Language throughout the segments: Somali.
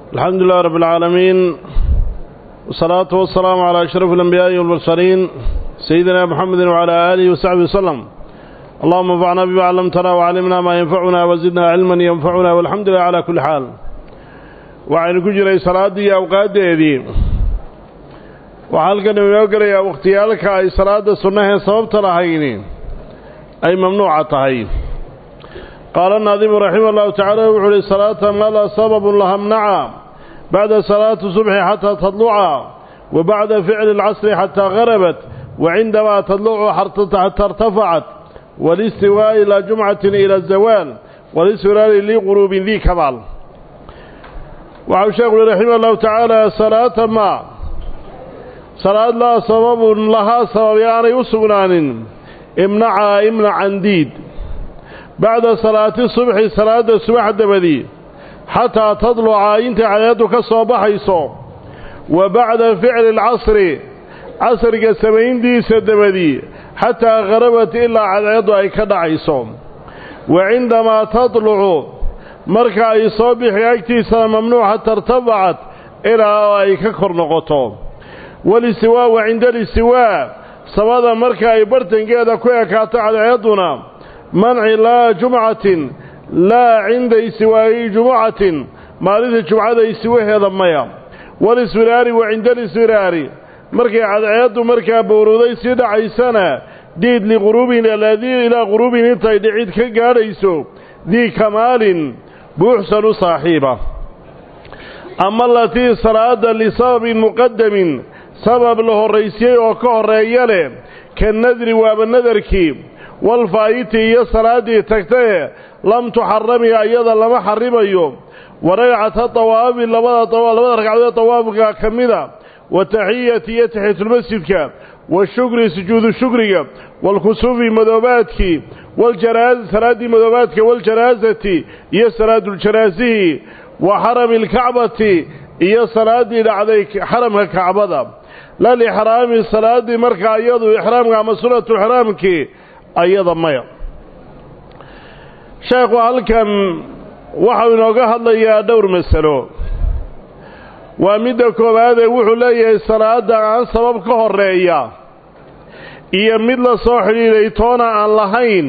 الحمد لله رب العالمين والصلاة والسلام على أشرف الأنبياء والمرسلين سيدنا محمد وعلى آله وصحبه وسلم اللهم انفعنا بما علمتنا وعلمنا ما ينفعنا وزدنا علما ينفعنا والحمد لله على كل حال وعين كجري صلاة أوقات دي وحالك نميو قرية واختيالك أي صلاة سنة صوبت لهين أي ممنوعة هاي قال الناظم رحمه الله تعالى وحولي صلاة ما لا سبب لها منعا بعد صلاة الصبح حتى تطلع وبعد فعل العصر حتى غربت وعندما تطلع حتى ارتفعت والاستواء إلى جمعة إلى الزوال والاستواء لغروب ذي كمال وعو شيخ رحمه الله تعالى صلاة ما صلاة لا سبب لها سبب يعني يسغنان امنع امنع عن ديد بعد صلاة الصبح صلاة الصبح دبدي حتى تطلع انت عيادك صباحيسو وبعد فعل العصر عصر سبعين دي سدبدي حتى غربت إلا عياد أي كدعيسو وعندما تطلع مركا أي صبح يكتيسا ممنوعة ارتفعت إلى أي ككر نقطو والاستواء وعند الاستواء سوادا مركا أي برتن قيادة كوية كاتا عيادنا منع لا جمعة لا عند استواء جمعة مالذة جمعة استواء هذا ميا والاسوراري وعند الاسوراري مركا عياد مركا بورودي سيدة عيسانا ديد لغروبنا الذي إلى غروب انتهي دعيد كقاريسو ذي كمال بوحسن صاحبه أما التي صلاة لسبب مقدم سبب له الرئيسي وكهر رياله كالنذر وابالنذركي والفايت هي صلاة تكتيه لم تحرمي أيضا لما حرميه ورقعة الطواب لبدا طواب لبدا رقعة طواب كمدا وتحية يتحية المسجد والشكر سجود الشكر والكسوف مذوباتك والجراز صلاة مذوباتك والجرازة هي صلاة الجرازه وحرم الكعبة هي صلاة لعديك حرم الكعبة لا لإحرام الصلاة مركع أيضا إحرامك مسؤولة إحرامك أيضا ميا شيخ halkan waxa inooga hadlayaa dhowr masalo waa midda koowaad ee wuxuu leeyahay salaada aan sabab ka horeeya iyo mid la soo xidhiidhay toona aan lahayn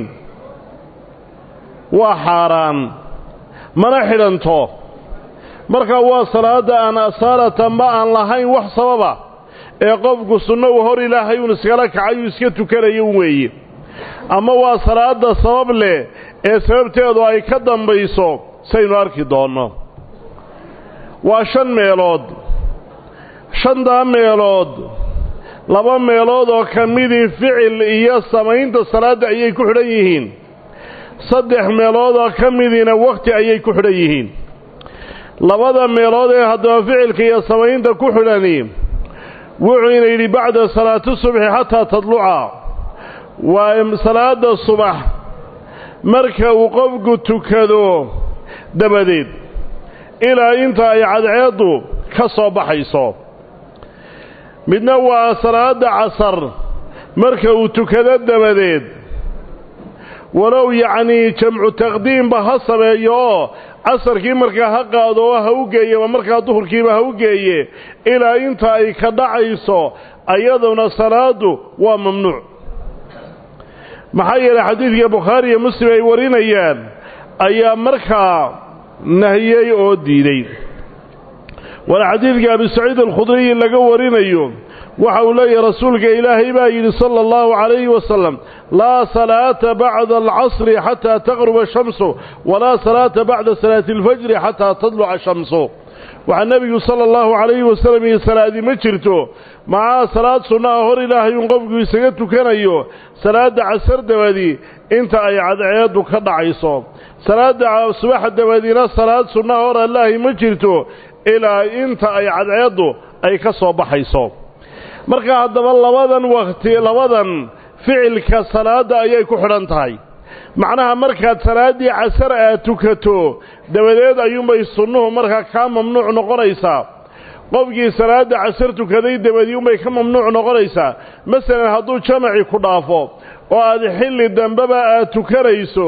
waa xaaraan mana xidhanto marka waa salaada aan asaalatanba aan lahayn wax sababa ee qofku sunno u hor ilaahay uun iskala kacayuu iska tukanayo weeye ama waa salaada sabab leh ee sababteedu ay ka dambayso saynu arki doonno waa shan meelood shantaa meelood laba meelood oo ka midii ficil iyo samaynta salaadda ayay ku xidhan yihiin saddex meelood oo ka midiina wakhti ayay ku xidhan yihiin labada meelood ee haddaba ficilka iyo samaynta ku xidhani wuxuu ina yidhi bacda salaati subxi xataa tadluca waa salaada subax marka uu qofku tukado dabadeed ilaa inta ay cadceeddu ka soo baxayso midna waa salaada casar marka uu tukado dabadeed walow yacnii jamcu taqdiimba ha sameeyo oo casarkii markaa ha qaado oo ha u geeyeba markaa duhurkiiba ha u geeye ilaa inta ay ka dhacayso ayaduna salaadu waa mamnuuc maxaa yeelay xadiidka bukhaari iyo muslim ay warinayaan ayaa markaa nahiyey oo diiday waana xadiidka abi saciid alkhudriyi laga warinayo waxa uu leeyahay rasuulka ilaahay baa yidhi sala allahu calayhi wasalam laa salaata bacda alcasri xataa taqruba ashamsu walaa salaata bacda salaati alfajri xataa tadluca ashamsu waxaa nebigu sala allahu calayhi wasalam iyo salaadi ma jirto macaa salaad sunnaha hor ilaahay uun qofku isaga tukanayo salaadda casar dabadi inta ay cadceeddu ka dhacayso salaadda subaxa dabadiina salaad sunnaha hor allaahi ma jirto ilaa inta ay cadceeddu ay ka soo baxayso marka haddaba labadan wakhti labadan ficilka salaadda ayay ku xidhan tahay macnaha markaad salaaddii casar aad tukato dabadeed ayuunbay sunnuhu markaa kaa mamnuuc noqonaysaa qofkii salaadda casar tukaday dabadii unbay ka mamnuuc noqonaysaa masalan hadduu jamacii ku dhaafo oo aad xilli dambeba aad tukanayso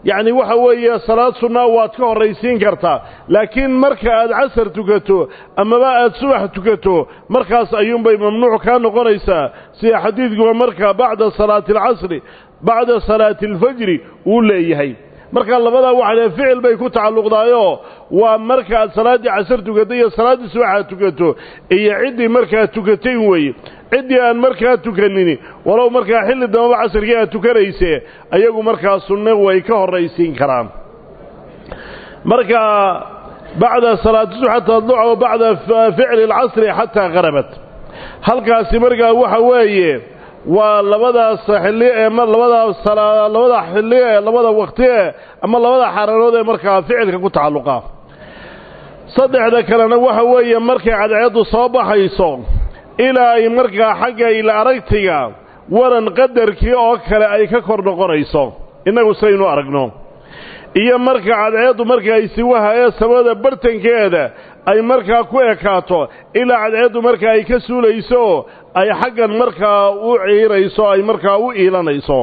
yacni waxa weeye salaad sunnaa waad ka horraysiin kartaa laakiin marka aad casar tukato amaba aad subax tukato markaas ayuunbay mamnuuc kaa noqonaysaa sida xadiidkuba marka bacda salaati alcasri bacda salaati alfajri uu leeyahay marka labadaa waxa le ficil bay ku tacalluqdaayoo waa marka aad salaaddii casar tukato iyo salaaddii subaxaad tukato iyo ciddii markaa tukatay weeye ciddii aan markaa tukanini walow markaa xilli dambaba casarkii aad tukanayse ayagu markaa sunno way ka horraysiin karaan marka bacda salaati subx xataa adluca wa bacda ficli alcasri xataa qarabat halkaasi markaa waxa weeye waa labadaas xilli ee labadaas labada xilli ee labada waqti ee ama labada xararood ee markaa ficilka ku tacalluqa saddexda kalena waxa weeye markay cadceeddu soo baxayso ilaa ay markaa xagga ila aragtiga waran qadarkii oo kale ay ka kor noqonayso innagu saynu aragno iyo marka cadceeddu marka ay siwaha ee samada bartankeeda ay markaa ku ekaato ilaa cadceeddu marka ay ka suulayso ay xaggan markaa u ciirayso ay markaa u iilanayso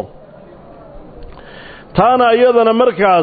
taana iyadana markaas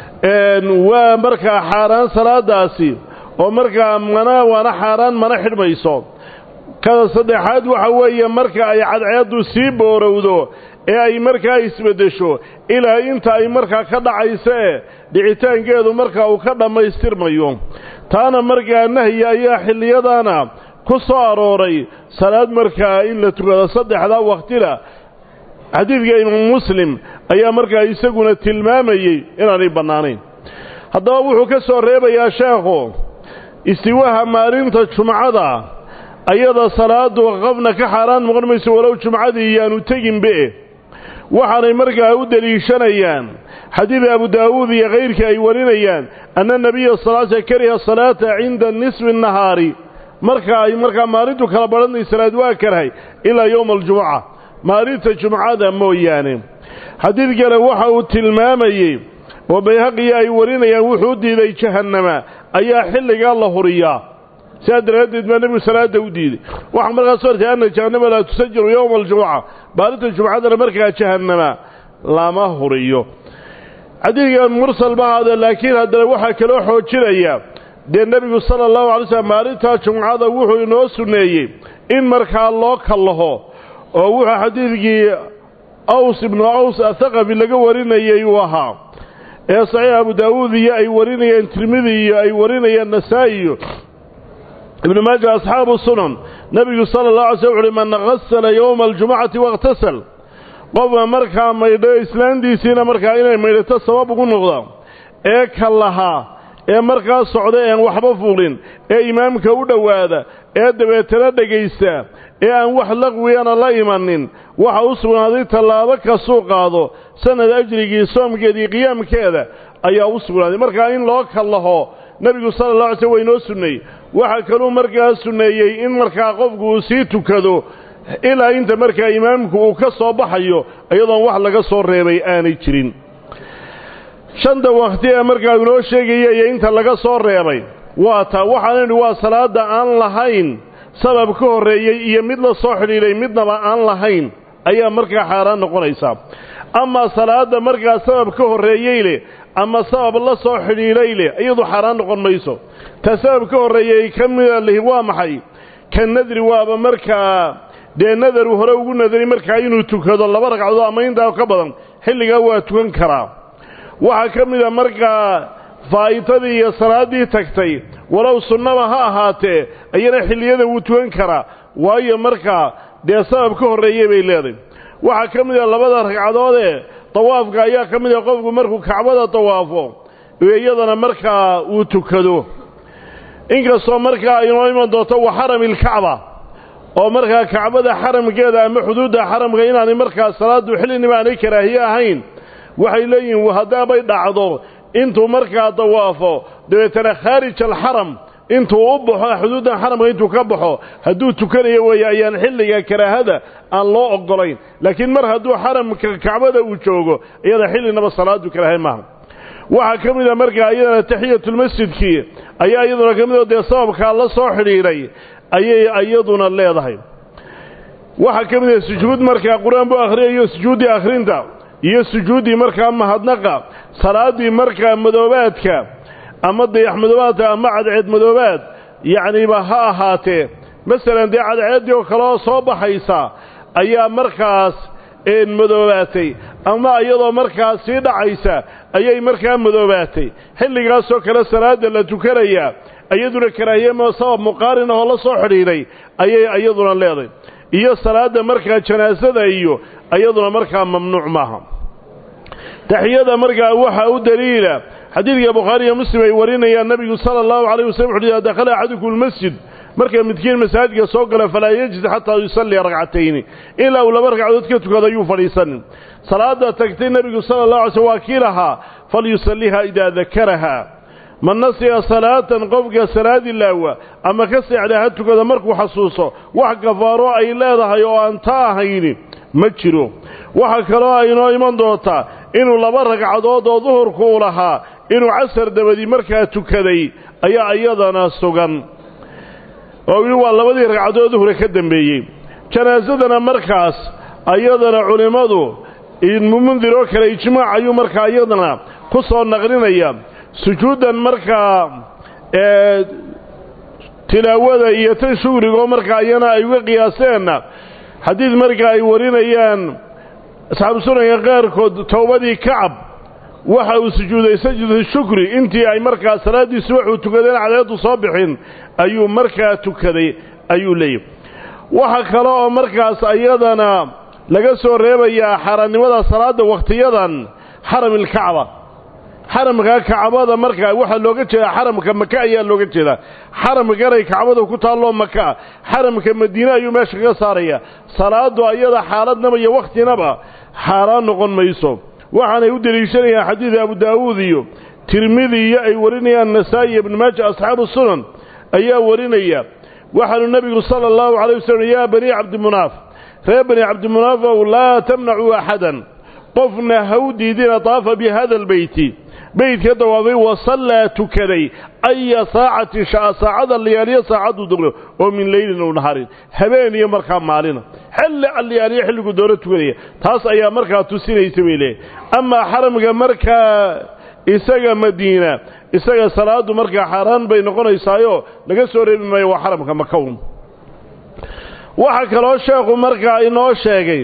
waa markaa xaaraan salaadaasi oo markaa mana waana xaaraan mana xidhmayso kada saddexaad waxa weeye marka ay cadceeddu sii boorowdo ee ay markaa isbeddesho ilaa inta ay markaa ka dhacayso ee dhicitaankeedu markaa uu ka dhammaystirmayo taana markaa nahyi ayaa xilliyadaana ku soo arooray salaad markaa in la tukado saddexdaa waktila xadiidka imaamu muslim ayaa markaa isaguna tilmaamayey inaanay bannaanayn haddaba wuxuu ka soo reebayaa sheekhu istiwaha maalinta jumcada ayada salaadu qofna ka xaaraan noqon mayso walow jumcadii iyaanu teginbe waxaanay markaa u deliishanayaan xadiid abu daawuud iyo kayrkii ay warinayaan anna nebiya sal sl kariha salaata cinda nisfi nahaari marka ay markaa maalintu kala badhanay salaad waa karhay ilaa yowma aljumuca maalinta jumcada mooyaane xadiid kale waxa uu tilmaamayey oo bayhaqiya ay warinayaan wuxuu u diiday jahannama ayaa xilligaa la huriyaa sidaa daraaddeed baa nebigu salaada u diiday waxaa markaa soo hortay anna jahannama laa tusajiru yowma aljumuca maalinta jumcadana markaa jahannama lama huriyo xadiidkan mursal bahaade laakiin haddana waxaa kaloo xoojinaya dee nebigu sala allahu alay slm maalintaa jumcada wuxuu inoo sunneeyey in markaa loo kallaho oo wuxuu xadiidkii aws ibnu aws athaqafi laga warinayay uu ahaa ee saxiix abu daawuud iyo ay warinayeen tirmidi iyo ay warinayeen nasaa-i iyo ibnu maaja asxaabu sunan nebigu sala allah alay sl wuxuuhi man hasala yowma aljumucati wakhtasal qofka markaa maydho islaantiisiina markaa inay maydhato sabab ugu noqda ee ka lahaa ee markaa socda ean waxba fuulin ee imaamka u dhowaada ee dabeetana dhegaysta ee aan wax laqwiyana la imanin waxa u sugnaaday tallaabo kastuu qaado sanad ajrigii soomkeeda iyo qiyaamkeeda ayaa u sugnaaday markaa in loo kallaho nebigu sala allah alay slm waa inoo sunneeyey waxaa kaluu markaa sunneeyey in markaa qofku uu sii tukado ilaa inta markaa imaamku uu ka soo baxayo iyadoon wax laga soo reebay aanay jirin shanta wakhti ee markaa inoo sheegaya iyo inta laga soo reebay waa taa waxaan idhi waa salaadda aan lahayn sabab ka horreeyey iyo mid la soo xidhiidhay midnaba aan lahayn ayaa markaa xaaraan noqonaysaa amaa salaadda markaa sabab ka horreeyey leh ama sabab la soo xidhiidhay leh iyadu xaaraan noqon mayso ta sabab ka horreeyey ka mida lihi waa maxay ka nadri waaba markaa dee nadaru hore ugu nadari markaa inuu tukado laba ragcadood ama intaa ka badan xilligaa waa tukan karaa waxaa ka mida markaa faa'itadii iyo salaaddii tagtay walow sunnaba ha ahaatee ayana xilliyada wuu tukan karaa waayo markaa dee sabab ka horreeyey bay leedahay waxaa ka mid a labada ragcadoodee dawaafka ayaa ka mid a qofku markuu kacbada dawaafo iyadana markaa uu tukado inkastoo markaa inoo iman doonto wa xaramilkacba oo markaa kacbada xaramkeeda ama xuduudda xaramka inaanay markaa salaaddu xillinima aanay karaahiye ahayn waxay leeyihiin haddaabay dhacdo intuu markaa dawaafo dabeetana khaarij alxaram intuu u baxo xuduuddan xaramka intuu ka baxo hadduu tukanayo weeye ayaan xilliga karaahada aan loo oggolayn laakiin mar hadduu xaramka kacbada uu joogo iyada xillinaba salaadu karaahay maaha waxaa ka mid a markaa iyadana taxiyatulmasjidkii ayaa iyaduna ka mid oo dee sababkaa la soo xidhiidhay ayay iyaduna leedahay waxaa ka mid a sujuud markaa qur-aan buu akhriyayo sujuuddii akhrinta iyo sujuuddii markaa mahadnaqa salaaddii markaa madoobaadka ama dayax madoobaadka ama cadceed madoobaad yacniba ha ahaatee masalan dee cadceeddii oo kale oo soo baxaysa ayaa markaas madoobaatay ama iyadoo markaas sii dhacaysa ayay markaa madoobaatay xilligaasoo kale salaadda la tukanayaa iyaduna karaahiyema sabab muqaarin ahoo la soo xidhiidhay ayay iyaduna leedahay iyo salaadda markaa janaasada iyo iyaduna markaa mamnuuc maaha taxiyada markaa waxaa u daliila xadiidka bukhaari iyo muslim ay warinayaan nebigu sala allahu calayh wasallam wuxu idaa dakhala axadukum lmasjid marka midkiin masaajidka soo gala falaa yejid xataa yusalliya ragcatayni ilaa uu laba ragcadood ka tukado ayuu fadhiisanin salaada tagtay nebigu sala allah alay slm waa kii lahaa falyusalliha idaa dakaraha man nasiya salaatan qofka salaad ilaawa ama ka seexda ha tukada markuu xasuuso wax gafaaro ay leedahay oo aan ta ahayni ma jiro waxa kaloo aynoo iman doontaa inuu laba ragcadood oo duhurku u lahaa inuu casar dabadi markaa tukaday ayaa iyadana sugan oo yidhi waa labadii ragcadood duhure ka dambeeyey janaasadana markaas ayadana culimmadu mundir oo kale ijmaac ayuu markaa iyadana ku soo naqlinaya sujuuddan markaa tilaawada iyo tan shugrigo markaa iyana ay uga qiyaaseenna xadiid markaa ay warinayaan asxaabu sunanka qaarkood towbadii kacab waxa uu sujuuday sajdu shukri intii ay markaa salaaddii subaxuu tukadeen cadeedu soo bixin ayuu markaa tukaday ayuu leeyahy waxa kale oo markaas ayadana laga soo reebayaa xaaraannimada salaadda wakhtiyadan xaramilkacba xaramka kacbada markaa waxaa looga jeedaa xaramka maka ayaa looga jeedaa xaramkanay kacbada ku taalloo makaa xaramka madiine ayuu meesha kaga saaraya salaadu ayada xaaladnaba iyo wakhtinaba xaaraan noqon mayso waxaanay u deliishanayaan xadiida abu daawuud iyo tirmidi iyo ay warinayaan nasaa'i iyo ibnu maaja asxaabu sunan ayaa warinaya waxaanu nebigu sala allahu calay wasalam yaa banii cabdimunaaf reer bani cabdimunaafow laa tamnacuu axadan qofna ha u diidina daafa bi hada albeyti beydka dawaafay wasallaa tukaday aya saacatin sha'a saacada liyaaliyo saacaduu dogno oo min leylin ow naharin habeen iyo markaa maalina xilli alliyaaliyo xilligu doono tukanaya taas ayaa markaa tusinaysa bay leeyahy amaa xaramka markaa isaga madiina isaga salaadu markaa xaaraan bay noqonaysaayoo laga soo reebi maayo waa xaramka makawn waxaa kaloo sheekhu markaa inoo sheegay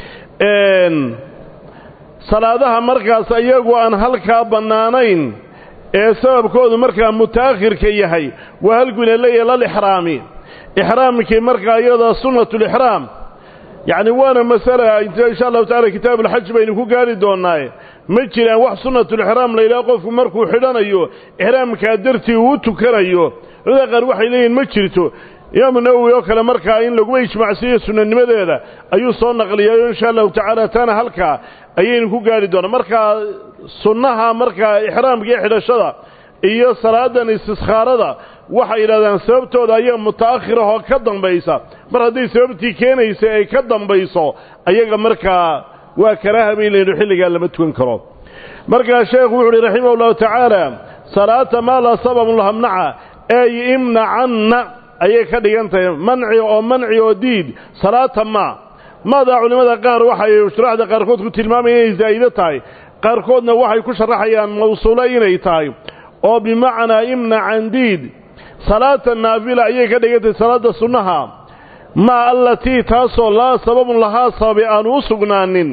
salaadaha markaas iyagu aan halkaa bannaanayn ee sababkoodu markaa muta'akhirka yahay waa halkuna leeyahay lalixraami ixraamkii markaa iyada sunnatulixraam yacni waana masala insha allahu tacala kitaab alxaj baynu ku gaari doonnaaye ma jiraan wax sunnatulixraam la yidhaha qofku markuu xidhanayo ixraamkaa dartii uu tukanayo culamada qaar waxay leeyihin ma jirto imaamu nawowi oo kale markaa in laguma ijmacsiiyo sunanimadeeda ayuu soo naqliyayo insha allahu tacaala taana halkaa ayaynu ku gaari doonaa markaa sunnaha markaa ixraamka iyo xidhashada iyo salaadan istiskhaarada waxay yidhahdaan sababtooda ayaa muta'akhir ahoo ka dambaysa mar hadday sababtii keenaysa ay ka dambayso ayaga markaa waa karaaha bay leeyihin xilligaa lama tukan karo markaa sheekhu wuxu uhi raximah ullahu tacaala salaata maa laa sababun lahamnaca ey imnacanna ayay ka dhigan tahay manci oo manci oo diid salaata maa maadaa culimmada qaar waxay shuraaxda qaarkood ku tilmaamayaan inay zaa'ide tahay qaarkoodna waxay ku sharaxayaan mawsuulo inay tahay oo bimacnaa imnacan diid salaata naafila ayay ka dhigan tahay salaadda sunnaha maa allatii taasoo laa sababun lahaa sababi aanu u sugnaanin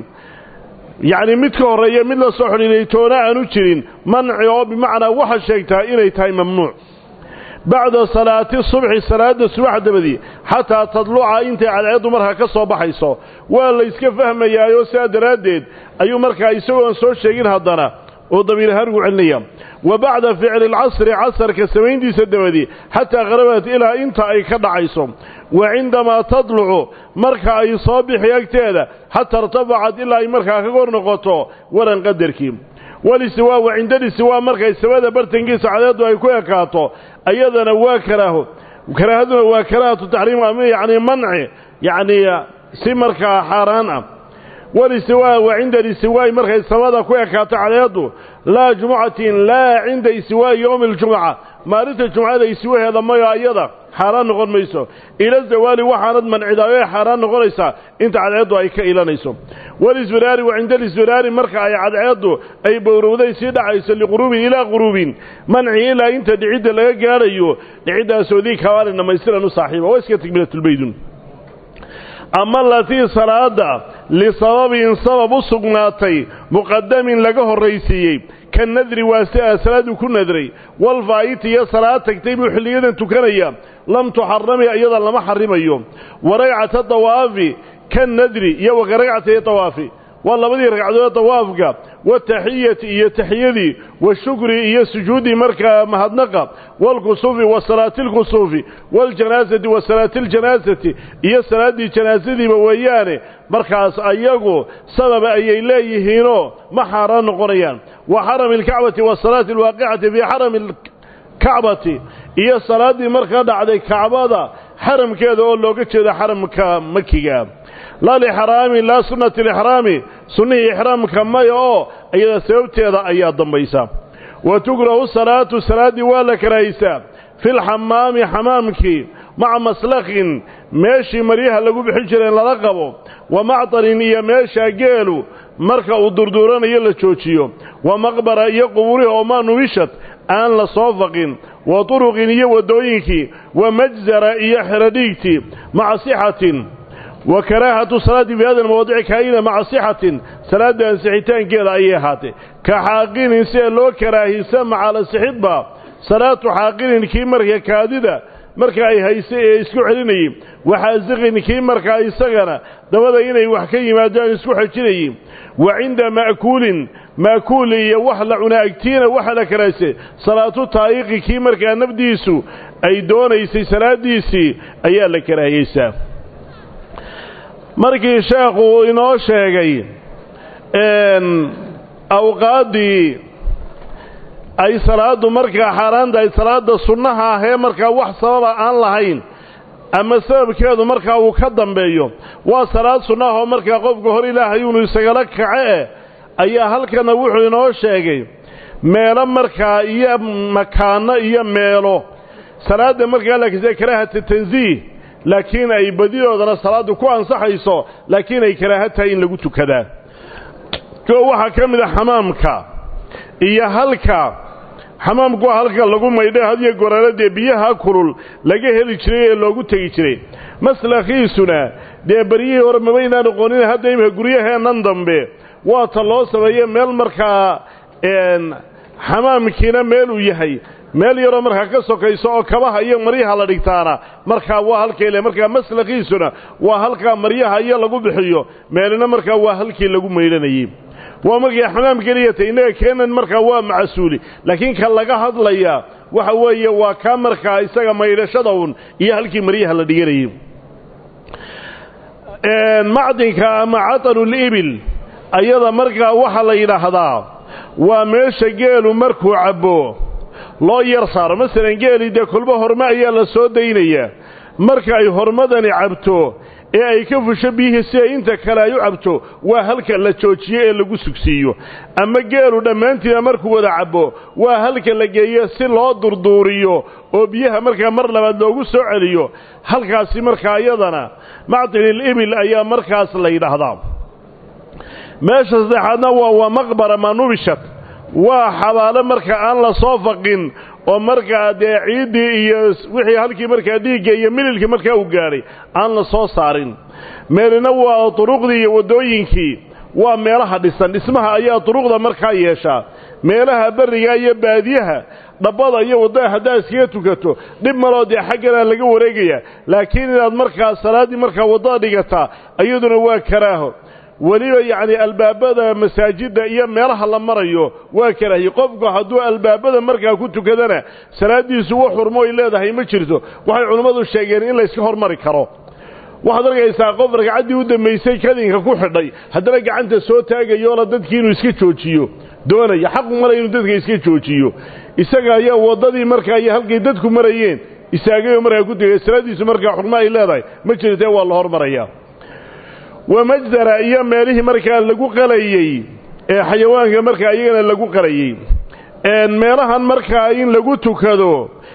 yacni mid ka horreeya mid la soo xidhiiray toona aanu jirin manci oo bimacnaa waxa sheegtaa inay tahay mamnuuc bacda salaati subxi salaadda subax dabadii xataa tadluca intay cadceeddu markaa ka soo baxayso waa la yska fahmayaayoo sidaa daraaddeed ayuu markaa isagoon soo sheegin haddana oo damiir ahaangu celinaya wa bacda ficli alcasri casarka samayntiisa dabadii xataa kharabat ilaa inta ay ka dhacayso wa cindamaa tadlucu marka ay soo bixi agteeda xataa irtafacad ilaa ay markaa ka kor noqoto waran qadarkii walistiwaa wa cindalistiwaa markay samada bartankiisa cadeeddu ay ku ekaato ayadana waa karaaho karaahaduna waa karaahatu taxriim ama yacni manci yacni si markaa xaaraan ah walistiwaa wa cinda alistiwaa'i markay samada ku ekaato cadeeddu laa jumucatin laa cinda istiwaa'i yowmi aljumuca maalinta jumcada iswaheeda mayo ayada xaaraan noqon mayso ila zawaali waxaanad mancidaayoo ay xaaraan noqonaysaa inta cadceeddu ay ka ilanayso walisfiraari wa cinda alisfiraari marka ay cadceeddu ay bowrowday sii dhacayso liquruubin ilaa quruubin manci ilaa inta dhicidda laga gaadhayo dhiciddaasoo dii kabaalin dhammaystiran u saaxiiba waa iska tikmilatulbaydun ama latii salaada lisababin sabab u sugnaatay muqadamin laga horraysiiyey ka nadri waa si aa salaadu ku nadray walfaa'iti iyo salaad tagtay buu xilliyadan tukanaya lam tuxarami iyada lama xarimayo wa ragcata dawaafi ka nadri iyo wa ka ragcatay dawaafi waa labadii ragcadood dawaafka wataxiyati iyo taxiyadii washukri iyo sujuuddii markaa mahadnaqa waalkusuufi wa salaati lkusuufi waljanaasati wa salaati ljanaasati iyo salaaddii janaasadiiba weeyaane markaas ayagu sababa ayay leeyihiinoo ma xaaraan noqonayaan wa xarami alkacbati wasalaati alwaaqicati fii xarami alkacbati iyo salaaddii markaa dhacday kacbada xaramkeeda oo looga jeedo xaramka makiga laa lixraami laa sunnati lixraami sunnihii ixraamka maya oo iyada sababteeda ayaa dambaysa wa tukrahu salaatu salaaddii waa la karahaysaa fi lxamaami xamaamkii maca maslakhin meeshii maryaha lagu bixin jireen lala qabo wa mactarin iyo meesha geelu marka uu durduuranayo la joojiyo wa maqbara iyo qubuurihi oo maa nubishad aan la soo faqin wa turuqin iyo waddooyinkii wa majzara iyo xeradhiigtii maca sixatin wa karaahatu salaati fi hada almawaadici kaa'ina maca sixatin salaadda ansixitaankeeda ayay ahaatay ka xaaqinin sida loo karaahisa macala sixidba salaatu xaaqinin kii marka kaadida marka ay haysay ee isku celinayey waxaasiqin kii markaa isagana dabada inay wax ka yimaadaan isku xejinayey wa cinda ma'kuulin ma'kuul iyo wax la cuna agtiina waxa la karaahsay salaatu taa'iqi kii markaa nafdiisu ay doonaysay salaaddiisii ayaa la karaahiyeysaa markii sheekhu inoo sheegay awqaaddii ay salaaddu markaa xaaraan tahay salaadda sunnaha ahee markaa wax sababa aan lahayn ama sababkeedu markaa uu ka dambeeyo waa salaad sunnahoo markaa qofka hor ilaahay unu isagala kace eh ayaa halkana wuxuu inoo sheegay meelo markaa iyo makaano iyo meelo salaadda markaa laakisa karaahata tansiih laakiin ay badidoodana salaaddu ku ansaxayso laakiin ay karaaha tahay in lagu tukadaa koo waxaa ka mid a xamaamka iyo halka xamaamku waa halka lagu maydha hadiyo goraaladee biyaha kulul laga heli jiray ee loogu tegi jiray maslakhiisuna dee beryihii hore mabaynaan oqonin hadda imika guryaheennan dambe waa ta loo sameeye meel markaa xamaamkiina meeluu yahay meel yaroo markaa ka sokayso oo kabaha iyo maryaha la dhigtaana markaa waa halkale markaa maslakhiisuna waa halkaa maryaha iyo lagu bixiyo meelina markaa waa halkii lagu maydhanayey waa markii xamaam keliyata innaga keenan markaa waa macasuuli laakiin ka laga hadlayaa waxa weeye waa kaa markaa isaga maydhashada un iyo halkii maryaha la dhiganayey macdinka ama catanulibil ayada markaa waxaa la yidhaahdaa waa meesha geelu markuu cabbo loo yar saaro masalan geeli dee kolba horme ayaa la soo daynayaa marka ay hormadani cabto ee ay ka fusho biyihii si ay inta kale ay u cabto waa halka la joojiyo ee lagu sugsiiyo ama geelu dhammaantiina markuu wada cabbo waa halka la geeyo si loo durduuriyo oo biyaha markaa mar labaad loogu soo celiyo halkaasi markaa iyadana macdinil ibil ayaa markaas la yidhaahdaa meesha saddexaadna waa waa maqbara manubishat waa xabaalo marka aan la soo faqin oo markaa dee ciiddii iyo wixii halkii markaa dhiigga iyo mililkii markaa uu gaadhay aan la soo saarin meelina waa duruqdii iyo waddooyinkii waa meelaha dhisan dhismaha ayaa duruqda markaa yeeshaa meelaha berriga iyo baadiyaha dhabbada iyo waddada haddaad iskaga tukato dhib maloo dee xagganaa laga wareegaya laakiin inaad markaa salaaddii markaa waddada dhigataa iyaduna waa karaaho weliba yacni albaabada masaajidda iyo meelaha la marayo waa karaahiye qofku hadduu albaabada markaa ku tukadana salaaddiisu wax xurmo ay leedahay ma jirto waxay culimmadu sheegeen in layska hormari karo waxaad arkaysaa qof ragcaddii u dambaysay kadinka ku xidhay haddana gacanta soo taagayoola dadkii inuu iska joojiyo doonaya xaqu malaya inuu dadka iska joojiyo isaga ayaa waddadii markaa iyo halkay dadku marayeen istaagayoo markaa ku tegay salaaddiisu markaa xurmo ay leedahay ma jirtee waa la hormarayaa wamajdara iyo meelihii markaa lagu qalayey ee xayawaanka markaa iyagana lagu qalayey meelahan markaa in lagu tukado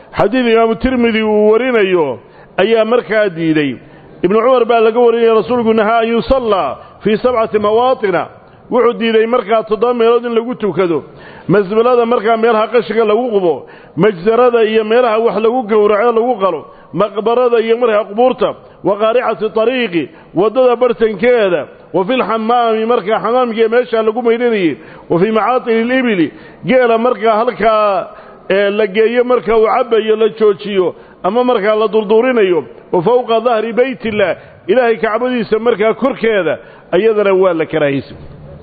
xadiid imaamu tirmidi uu warinayo ayaa markaa diiday ibnu cumar baa laga warinaya rasuulku nahaa an yusallaa fii sabcati mawaatina wuxuu diiday markaa toddoba meelood in lagu tukado masbalada markaa meelaha qashiga lagu qubo majsarada iyo meelaha wax lagu gowraco lagu qalo maqbarada iyo markaa qubuurta wa qaaricati tariiqi waddada bartankeeda wa fi lxamaami markaa xamaamkiiyo meeshaa lagu maydhanayey wa fii macaatini libili geela markaa halkaa la geeyo marka uu cabbayo la joojiyo ama markaa la durduurinayo wa fowqa dahri beytillah ilaahay kacbadiisa markaa korkeeda ayadana waa la karaahiysa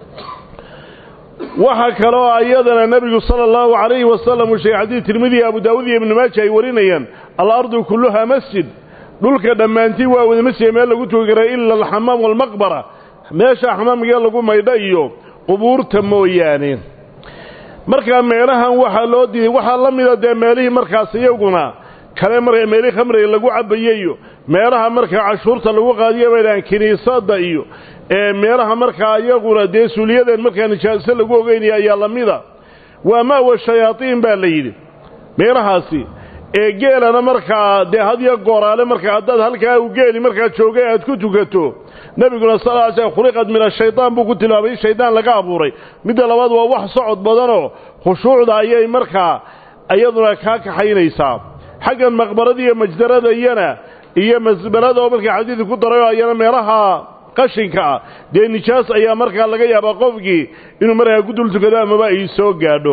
waxaa kaloo ayadana nebigu sala allahu calayhi wasalam uu sheegay xadiid tirmidiya abu daawud iyo ibnu maaja ay warinayaan alardu kulluhaa masjid dhulka dhammaantii waa wada masjid meel lagu tugi kara ila alxamaam waalmaqbara meesha xamaamkee lagu maydho iyo qubuurta mooyaane markaa meelahan waxaa loo diiday waxaa la mida dee meelihii markaas iyaguna kale markaa meelihii khamriga lagu cabaye iyo meelaha markaa cashuurta lagu qaadiyo baydhahaan kiniisadda iyo meelaha markaa iyaguna dee suuliyadeen markaa nijaaso lagu ogeynaya ayaa la mida waa maawa shayaatiin baa la yidhi meelahaasi ee geelana markaa dee hadiyo gooraale markaa haddaad halkaa u geeli markaa joogay aad ku tukato nebiguna sal ly slm khuliqad min ashaytaan buu ku tilmaamay in shaydaan laga abuuray midda labaad waa wax socod badanoo khushuucda ayay markaa iyaduna kaa kaxaynaysaa xaggan maqbarada iyo majdarada iyana iyo masbalada oo markaa xadiidka ku darayoo ayana meelaha qashinka ah dee nijaas ayaa markaa laga yaabaa qofkii inuu markaa ku dul tukado amaba ay soo gaadho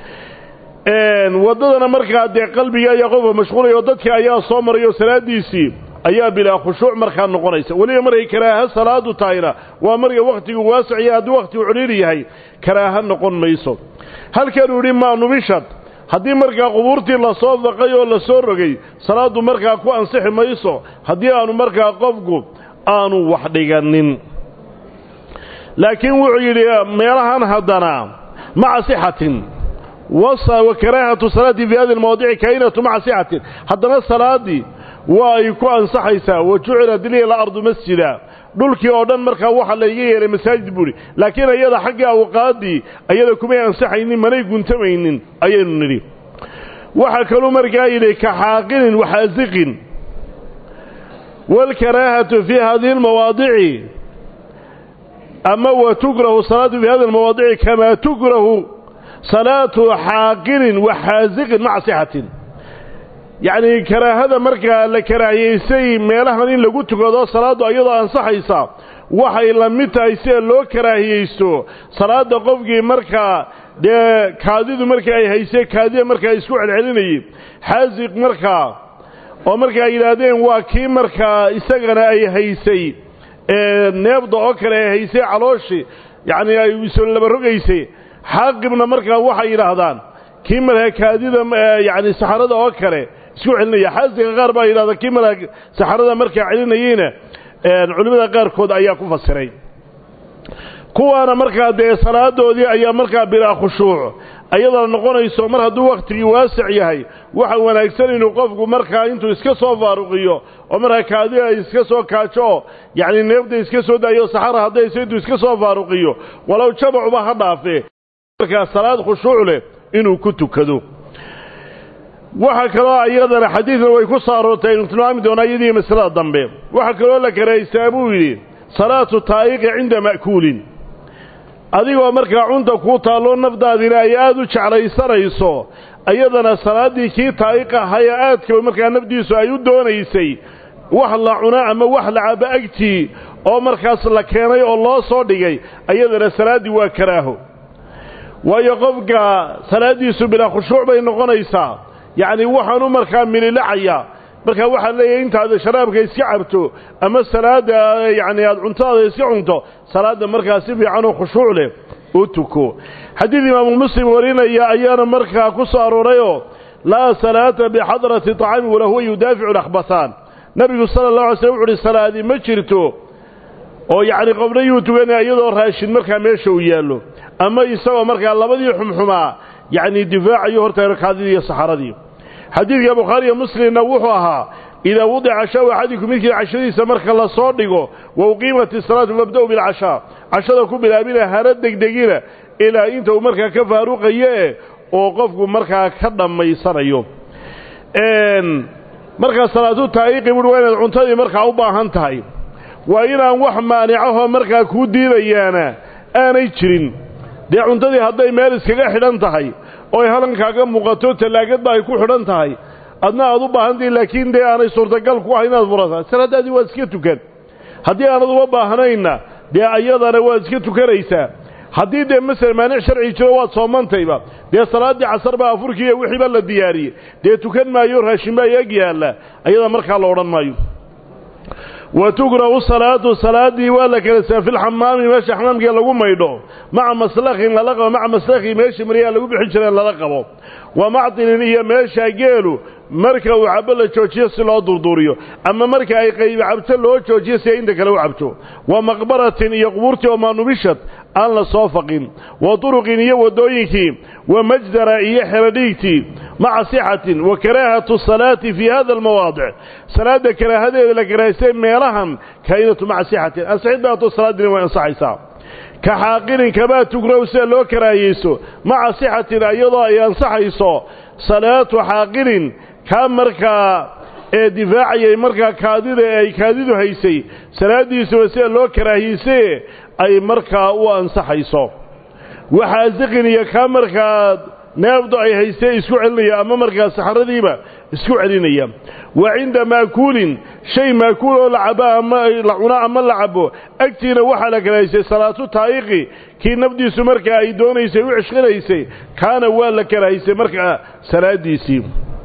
waddadana markaa dee qalbiga ayaa qofka mashquulaya oo dadka ayaa soo marayoo salaadiisii ayaa bilaa khushuuc markaa noqonaysa weliba markay karaaha salaadu tahayna waa marka wakhtigu waasiciya haddii wakhtigu cudhiiri yahay karaaha noqon mayso halkanuu yidhi maa nubishad haddii markaa qubuurtii lasoo daqay oo lasoo rogay salaaddu markaa ku ansixi mayso haddii aanu markaa qofku aanu wax dhiganin laakiin wuxuu yidhi meelahan haddana maca sixatin wa karaahatu salaati fii hadi lmawadici kainatu maca sixatin haddana salaaddii waa ay ku ansaxaysaa wa jucilat liya alardu masjida dhulkii oo dhan markaa waxaa layga yeelay masaajid buuhi laakiin ayada xagga awqaaddii ayada kumay ansaxaynin manay guntamaynin ayaynu nidhi waxaa kaluu markaa yidhi ka xaaqinin waxaasiqin waalkaraahatu fii hadihi lmawaadici ama wa tukrahu salaatu fii hadi lmawaadici kamaa tukrahu salaatu xaaqinin waxaasiqin maca sixatin yacnii karaahada markaa la karaahiyaysay meelahan in lagu tukado salaaddu ayadoo ansaxaysa waxay la mid tahay sida loo karaahiyeysto salaadda qofkii markaa dee kaadidu markii ay haysay kaadida markaa isku celcelinayey xaasiq markaa oo marka ay yidhaahdeen waa kii markaa isagana ay haysay neebda oo kale ay haysay calooshii yacnii ay iso laba rogaysay xaaqibna markaa waxay yidhaahdaan kii markaa kaadida yacni saxarada oo kale isku celinaya xaasiga qaar baa yidhahda kii markaa saxarada markaa celinayeyna culimmada qaarkood ayaa ku fasiray kuwaana markaa dee salaadoodii ayaa markaa bilaa khushuuc ayadoo noqonayso mar hadduu wakhtigii waasic yahay waxa wanaagsan inuu qofku markaa intuu iska soo faaruqiyo oo markaa kaadida iska soo kaajo oo yacni neefda iska soo daayo saxara haddayse intuu iska soo faaruqiyo walow jamacuba ha dhaafe markaa salaad khushuuc leh inuu ku tukado waxaa kaloo iyadana xadiidna way ku soo aroortay aynu tilmaami doonaa iyadii masalada dambe waxaa kaloo la karahaystaa buu yidhi salaatu taa'iqi cinda ma'kuulin adigoo markaa cunta kuu taalloo nafdaadina ay aad u jeclaysanayso iyadana salaaddii kii taa'iqa ahaye aadka markaa nafdiisu ay u doonaysay wax la cuno ama wax la cabo agtii oo markaas la keenay oo loo soo dhigay iyadana salaaddii waa karaaho waayo qofka salaaddiisu bilaa khushuuc bay noqonaysaa yacni waxaanu markaa mililacaya markaa waxaa leeyahay intaada sharaabka iska cabto ama salaadda yacni aada cuntadaada iska cunto salaadda markaa si fiicanoo khushuuc leh u tuko xadiid imaamu muslim warinaya ayaana markaa ku soo aroorayoo laa salaata bixadrati طacaami walahuwa yudaaficu lakhbasaan nebigu sala اllah alay slm wuxu uhi salaadi ma jirto oo yacni qofna yuu tukanaya iyadoo raashin markaa meesha uu yaallo ama isagoo markaa labadii xumxumaa yacni difaacayo horta rakaadidii iyo saxaradii xadiidka bukhaariyo muslimna wuxuu ahaa idaa wudica shaw axadikum midkii cashadiisa marka la soo dhigo wa uqiimat isalaatu fabda-u bilcashaa cashada ku bilaabina hana degdegina ilaa inta uu markaa ka faaruqaye oo qofku markaa ka dhammaysanayo markaa salaatu taa'iqi buhi waa inaad cuntadii markaa u baahan tahay waa inaan wax maanicahoo markaa kuu diidayaana aanay jirin dee cuntadii hadday meel iskaga xidhan tahay oo ay halankaaga muuqato tallaagadba ay ku xidhan tahay adna aad u baahantahi laakiin dee aanay suurtagal ku ahay inaad furata salaadaadii waad iska tukan haddii aanad uma baahnayna dee ayadana waad iska tukanaysaa haddii dee masele maanic sharci jiro waad soomantayba dee salaaddii casar baa afurkiiiyo wixiiba la diyaariyey dee tukan maayo raashin baa eg yaalla ayada markaa la odhan maayo wa tukrahu salaatu salaaddii waa la kalasaa filxamaami meesha xamaamkee lagu maydho maca maslakhin lala qabo maca maslakhi meesha maryaa lagu bixin jireen lala qabo wa macdinin iyo meesha geelu marka uu cabo la joojiyo si loo durduuriyo ama marka ay qaybi cabto loo joojiyo si ay inta kale u cabto wa maqbaratin iyo qubuurtii oo maanubishad aan la soo faqin wa turuqin iyo waddooyinkii wa majdara iyo xeradhiigtii maca sixatin wa karaahatu salaati fii hada almawaadic salaadda karaahadeeda la karahaystay meelahan kaa'inatu maca sixatin ansixid baato salaaddina way ansaxaysaa ka xaaqinin kamaa tugrow sida loo karaahiyeyso maca sixatin iyadoo ay ansaxayso salaatu xaaqinin kaa markaa ee difaacayay markaa kaadida ee ay kaadidu haysay salaaddiisuba sida loo karaahiyeysaye ay markaa u ansaxayso waxaasiqin iyo kaa markaa neefdu ay haystee isku celinaya ama markaa saxaradiiba isku celinaya wa cinda maakuulin shay maakuul oo la cabo ama la cuno ama la cabo agtiina waxaa la karahaysay salaatu taa'iqi kii nafdiisu markaa ay doonaysay u cishqinaysay kaana waa la karahaysay markaa salaaddiisii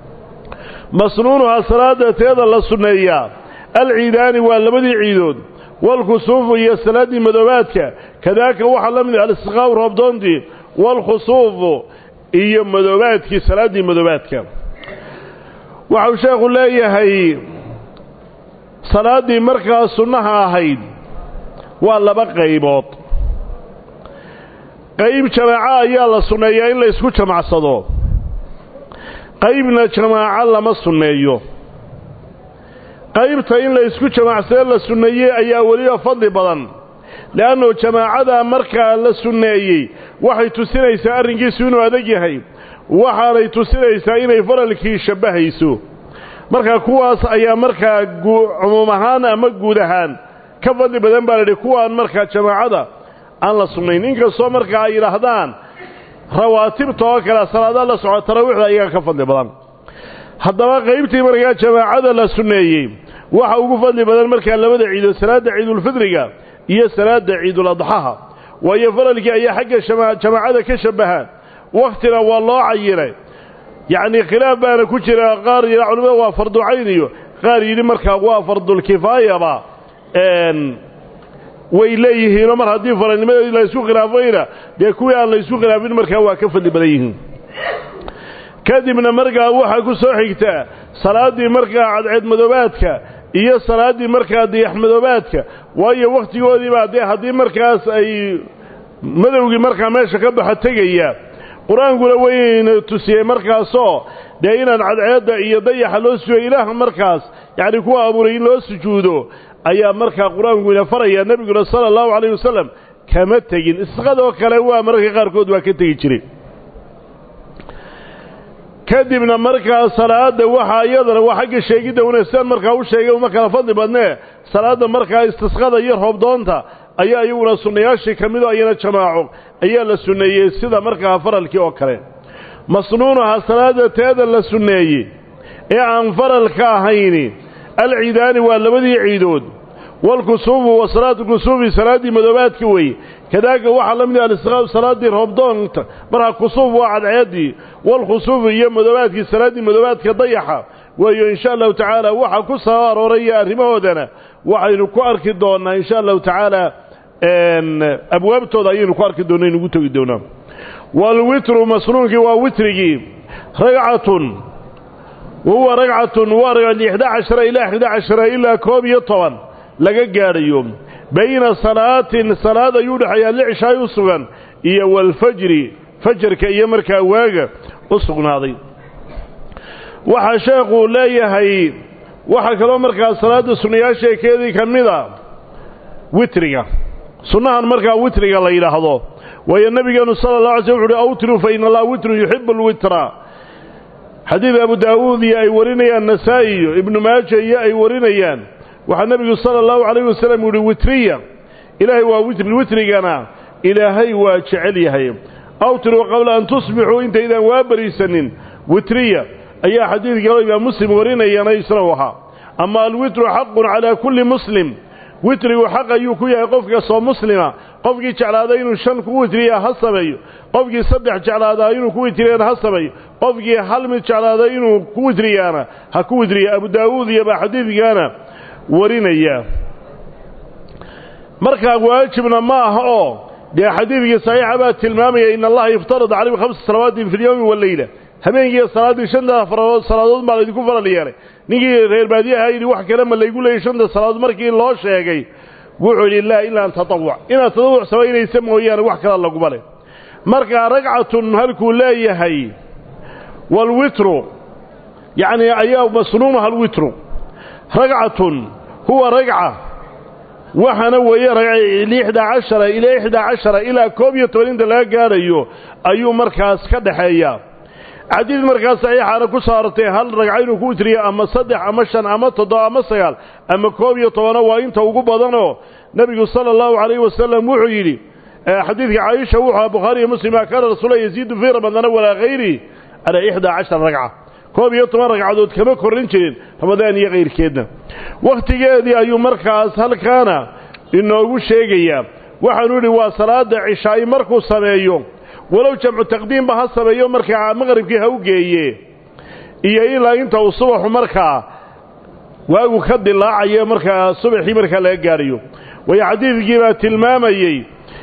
masnuunuhaa salaada teeda la sunneeyaa alciidaani waa labadii ciidood waalkhusuufu iyo salaaddii madoobaadka kadaaka waxaa la mid ah alistiqaaw roobdoontii waalkhusuufu iyo madoobaadkii salaaddii madoobaadka waxau sheekhu leeyahay salaaddii markaa sunnaha ahayd waa laba qaybood qayb jamaaco ayaa la sunneeyaa in la ysku jamacsado qaybna jamaaco lama sunneeyo qaybta in la ysku jamaacsado la sunneeyey ayaa weliba fadli badan le'annu jamaacada markaa la sunneeyey waxay tusinaysaa arrinkiisu inuu adag yahay waxaanay tusinaysaa inay faralkii shabbahayso marka kuwaas ayaa markaa cumuum ahaan ama guud ahaan ka fadli badan baa layidhi kuwaan markaa jamaacada aan la sunnayn inkastoo markaa ay yidhaahdaan rawaatibta oo kale salaadaha la soco taraawiixda ayaga ka fadli badan haddaba qaybtii markaa jamaacada la sunneeyey waxa ugu fadli badan markaa labada ciidood salaadda ciidulfidriga iyo salaadda ciiduladxaha waayo faralkii ayaa xagga jamaacada ka shabbahaan wakhtina waa loo cayinay yacnii khilaaf baana ku jira qaar yidha culimada waa farducayn iyo qaar yidhi markaa waa fardulkifaayaba way leeyihiinoo mar haddii faralnimadeedii la ysku khilaafayna dee kuwii aan la ysku khilaafin markaa waa ka fadli badan yihiin kadibna markaa waxaa ku soo xigtaa salaaddii markaa cadceed madoobaadka iyo salaaddii markaa diyax madoobaadka waayo wakhtigoodiibaa dee haddii markaas ay madowgii markaa meesha ka baxa tegaya qur-aankuna wayna tusiyey markaasoo dee inaan cadceedda iyo dayaxa loo sujuudo ilaaha markaas yacni kuwa abuuray in loo sujuudo ayaa markaa qur-aanku ina faraya nebiguna sala allahu calayh wasalam kama tegin isqadoo kale waa mararka qaarkood waa ka tegi jiray kadibna markaa salaadda waxaa iyadana waa xagga sheegidda wanaagsan markaa u sheegay uma kala fadli badnee salaadda markaa istisqada iyo roobdoonta ayaa iyaguna sunnayaashii ka midoo ayana jamaaco ayaa la sunneeyey sida markaa faralkii oo kale masnuunaha salaadda teeda la sunneeyey ee aan faralka ahayni alciidaani waa labadii ciidood waalkusuufu wa salaatu kusuufi salaaddii madoobaadka wey kadaaka waxaa la mid ah alistiqaab salaaddii roobdoonta markaa kusuuf waa cadceeddii waalkhusuufu iyo madoobaadkii salaaddii madoobaadka dayaxa waayo insha allahu tacaala waxa ku soo arooraya arrimahoodana waxaynu ku arki doonnaa insha allahu tacaala abwaabtooda ayaynu ku arki doonna inugu tegi doonaa waalwitru masnuunkii waa witrigii ragcatun wa huwa ragcatun waa lixda cashara ilaa xida cashara ilaa koob iyo toban laga gaadhayo bayna salaatin salaad ayuu dhexeeyaa licishaay u sugan iyo waalfajri fajarka iyo markaa waaga u sugnaaday waxaa sheekuu leeyahay waxaa kaloo markaa salaadda sunnayaasheekeedii ka mid a witriga sunnahan markaa witriga la yidhaahdo waayo nebigeenu sala allah alay sl wuxu uhi awtruu fa ina allaha witrun yuxibu alwitra xadiid abu daawuud iyo ay warinayaan nasaa-i iyo ibnu maaja iyo ay warinayaan waxaa nebigu sala allahu calayh wasalam yihi witriya ilaahay waa witri witrigana ilaahay waa jecel yahay awtiruu qabla an tusbixuu intaydaan waa bariisanin witriya ayaa xadiid kaloo imaam muslim warinayana isna u ahaa ama alwitru xaqun calaa kulli muslim witrigu xaq ayuu ku yahay qof kastoo muslima qofkii jeclaaday inuu shan ku witriya ha sameeyo qofkii saddex jeclaadaa inuu ku witriyana ha sameeyo qofkii hal mid jeclaaday inuu ku witriyaana ha ku witriya abu daawuud iyo baa xadiidkaana warinaya markaa waajibna ma aha oo dee xadiidkii saxiixa baa tilmaamaya in allaha iftarada calaykum khamsa salawaatin fi lyowmi waleyla habeenkiiyo salaaddii shanta faradood salaadood baa laydinku faral yeelay ninkii reer baadiyaha yidhi wax kale ma laygu leeyay shanta salaadood markii loo sheegay wuxuu yidhi laa ilaa an tatawuc inaad tatawuc samaynaysa mooyaane wax kala laguma leh markaa ragcatun halkuu leeyahay waalwitru yacni ayaa masnuunaha alwitru ragcatun huwa ragca waxaana weeye lixda cashara ilaa ixdaa cashara ilaa koob iyo toban inta laga gaadhayo ayuu markaas ka dhaxeeyaa xadiid markaas saxiixaana ku soo arortay hal ragca inuu ku witriyo ama saddex ama shan ama toddoba ama sagaal ama koob iyo tobano waa inta ugu badanoo nebigu sala allahu calayhi wasalam wuxuu yidhi xadiidka caaisha wuxuu aha bukhaari iyo muslima kaana rasuula yaziidu fii ramadana walaa hayri calaa ixdaa cashara ragca koob iyo toban ragcadood kama korrin jirin ramadaan iyo kayrkeedna wakhtigeedii ayuu markaas halkaana inoogu sheegayaa waxaanu yidhi waa salaada cishaa'i markuu sameeyo walow jamcu taqdiimba ha sameeyo markaa maqribkii ha u geeye iyo ilaa inta uu subaxu markaa waagu ka dilaacayo markaa subaxii markaa laga gaadhayo waayo xadiidkii baa tilmaamayey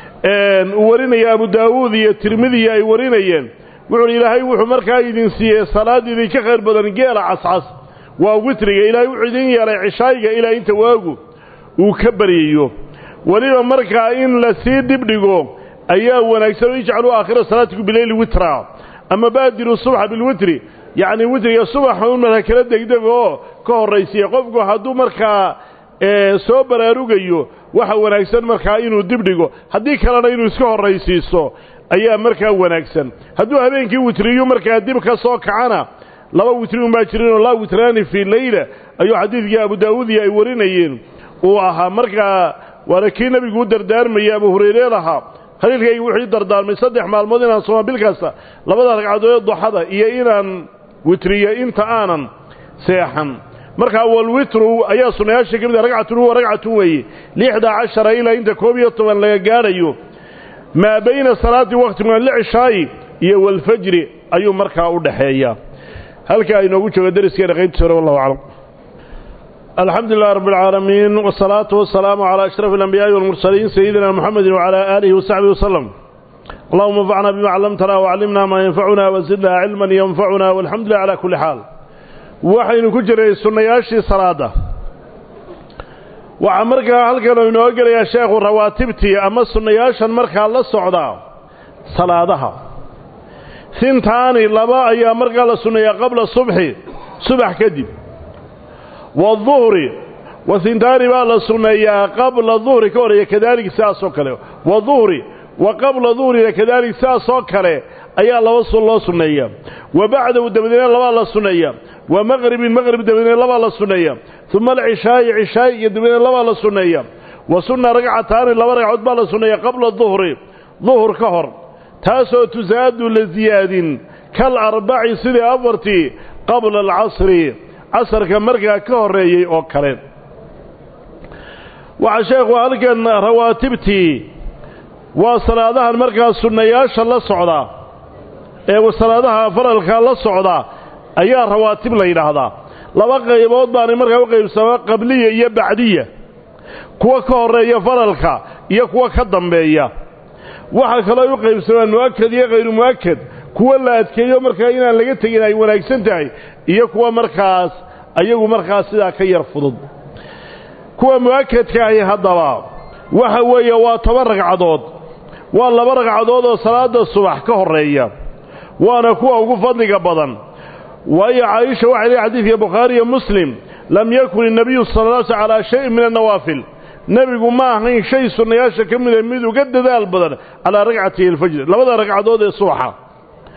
uu warinaya abu daawuud iyo tirmidiya ay warinayeen wuxuuhi ilaahay wuxuu markaa idin siiyey salaad idinka khayr badan geela cascas waa witriga ilaahay wuxuu idin yeelay cishaayiga ilaa inta waagu uu ka baryayo weliba markaa in la sii dhibdhigo ayaa wanaagsan ijcaluu aakhira salaatiku bileyli witra ama baadiru subxa bilwitri yacni witriga subaxa un marka kala degdeg oo ka horraysiya qofku hadduu markaa soo baraarugayo waxa wanaagsan markaa inuu dibdhigo haddii kalena inuu iska horraysiiso ayaa markaa wanaagsan hadduu habeenkii witriyu markaa dib ka soo kacana laba witri unbaa jirinoo laa witraani fii leyla ayuu xadiidkii abu daawuudiya ay warinayeen uu ahaa markaa waana kii nebigu u dardaarmayay abu hurayre lahaa khaliilkaygi wuxuu ii dardaarmay saddex maalmood inaan sooma bil kasta labada ragcadood duxada iyo inaan witriyo inta aanan seexan markaa walwitru ayaa sunnayaasha ka mid a ragcatun huwa ragcatun weeye lixda cashara ilaa inta koob iyo toban laga gaadhayo maa bayna salaati wakhtigan licishaayi iyo walfajri ayuu markaa u dhaxeeyaa halkaa inoogu jooga dariskeena qaybtiisa hore wallahu aclam الحمد لله رب العالمين والصلاة والسلام على أشرف الأنبياء والمرسلين سيدنا محمد وعلى آله وصحبه وسلم اللهم انفعنا بما علمتنا وعلمنا ما ينفعنا وزدنا علما ينفعنا والحمد لله على كل حال وحين كجري سنياشي صلاة وعمرك هل كانوا ينوغل يا شيخ رواتبتي أما سنياشا مركا الله السعودة صلاة ثنتاني لبا أي مركا الله سنيا قبل الصبح صبح كدب والظهر وثنتان بقى للسنية قبل الظهر كوري كذلك ساسو كله والظهر وقبل الظهر كذلك ساسو كله أي الله وصل الله سنية وبعد الدمدين الله الله سنية ومغرب المغرب الدمدين الله الله سنية ثم العشاء عشاء الدمدين الله الله سنية وسنة رقعتان الله رقعت بالله سنية قبل الظهر ظهر كهر تاسو تزاد لزياد كالأربع سنة أفرتي قبل العصر casarka markaa ka horreeyey oo kale waxaa sheekhu halkan rawaatibtii waa salaadahan markaa sunnayaasha la socda ee salaadaha faralka la socda ayaa rawaatib la yidhaahdaa laba qaybood baanay markaa u qaybsamaa qabliya iyo bacdiya kuwa ka horreeya faralka iyo kuwa ka dambeeya waxaa kaloo u qaybsamaan mu'akad iyo khayru mu'akad kuwa la adkeeyo markaa inaan laga tegin ay wanaagsan tahay iyo kuwa markaas ayagu markaas sidaa ka yar fudud kuwa mu'akadka ahi haddaba waxa weeye waa toban ragcadood waa laba ragcadood oo salaada subax ka horreeya waana kuwa ugu fadliga badan waayo caaisha waxay leehay xadiidka bukhaari iyo muslim lam yakun innabiyu sala la sl calaa shayin min annawaafil nebigu ma ahayn shay sunnayaasha ka mida mid uga dadaal badan calaa ragcatihi alfajri labada ragcadood ee subaxa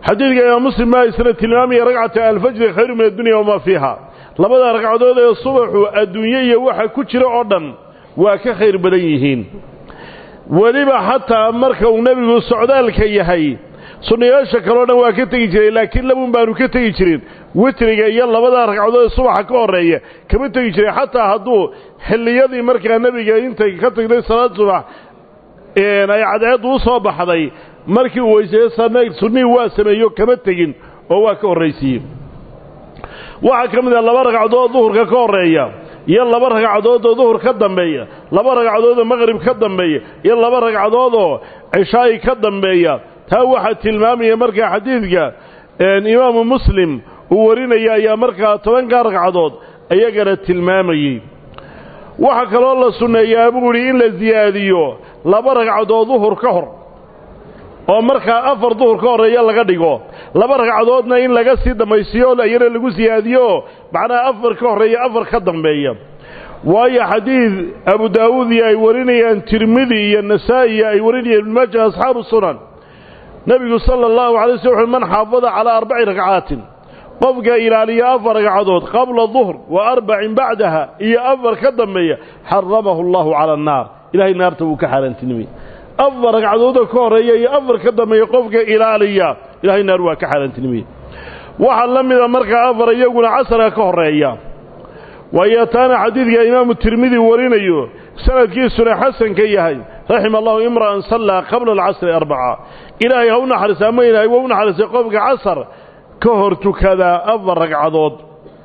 xadiidka imaam muslim baa isna tilmaamaya ragcata alfajri khayru min addunya wamaa fiiha labada ragcadood ee subaxu adduunye iyo waxa ku jira oo dhan waa ka khayr badan yihiin weliba xataa marka uu nebigu socdaalka yahay sunnayaasha kaleo dhan waa ka tegi jiray laakiin labuun baanu ka tegi jirin witriga iyo labada ragcadood ee subaxa ka horreeya kama tegi jiray xataa hadduu xilliyadii markaa nebiga intay ka tagday salaad subax ay cadceeddu u soo baxday markii uu weyseeye sunnihii waa sameeyo kama tegin oo waa ka horraysiiyey waxaa ka mid ah laba ragcadood duhurka ka horreeya iyo laba ragcadood oo duhur ka dambeeya laba ragcadood oo maqrib ka dambeeya iyo laba ragcadood oo cishaa'i ka dambeeya taa waxaa tilmaamaya markaa xadiidka imaamu muslim uu warinaya ayaa markaa tobankaa ragcadood ayagana tilmaamayey waxaa kaloo la sunneeyaa buu idhi in la siyaadiyo laba ragcadood duhur ka hor oo markaa afar duhur ka horreeya laga dhigo laba ragcadoodna in laga sii dambaysiyo iyana lagu siyaadiyo macnaha afar ka horreeya afar ka dambeeya waayo xadiid abu daawuud iyo ay warinayaan tirmidi iyo nasaa'i ay warinayaan ibnumaaja asxaabu sunan nebigu sala allahu alay sl wuxu man xaafada calaa arbaci ragcaatin qofka ilaaliya afar ragcadood qabla duhr wa arbacin bacdaha iyo afar ka dambeeya xaramahu allahu cala annaar ilahay naarta wuu ka xaaraantinimay afar ragcadooda ka horreeya iyo afar ka dambeeya qofka ilaaliya ilahay naar waa ka xaaraantinimay waxaa la mida markaa afar iyaguna casarka ka horreeya waayo taana xadiidka imaamu tirmidi warinayo sanadkiisuna xasanka yahay raxima allahu imra'an sallaa qabla alcasri arbaca ilaahay ha u naxariisa ama ilaahay waa u naxariisay qofka casar ka hor tukadaa afar ragcadood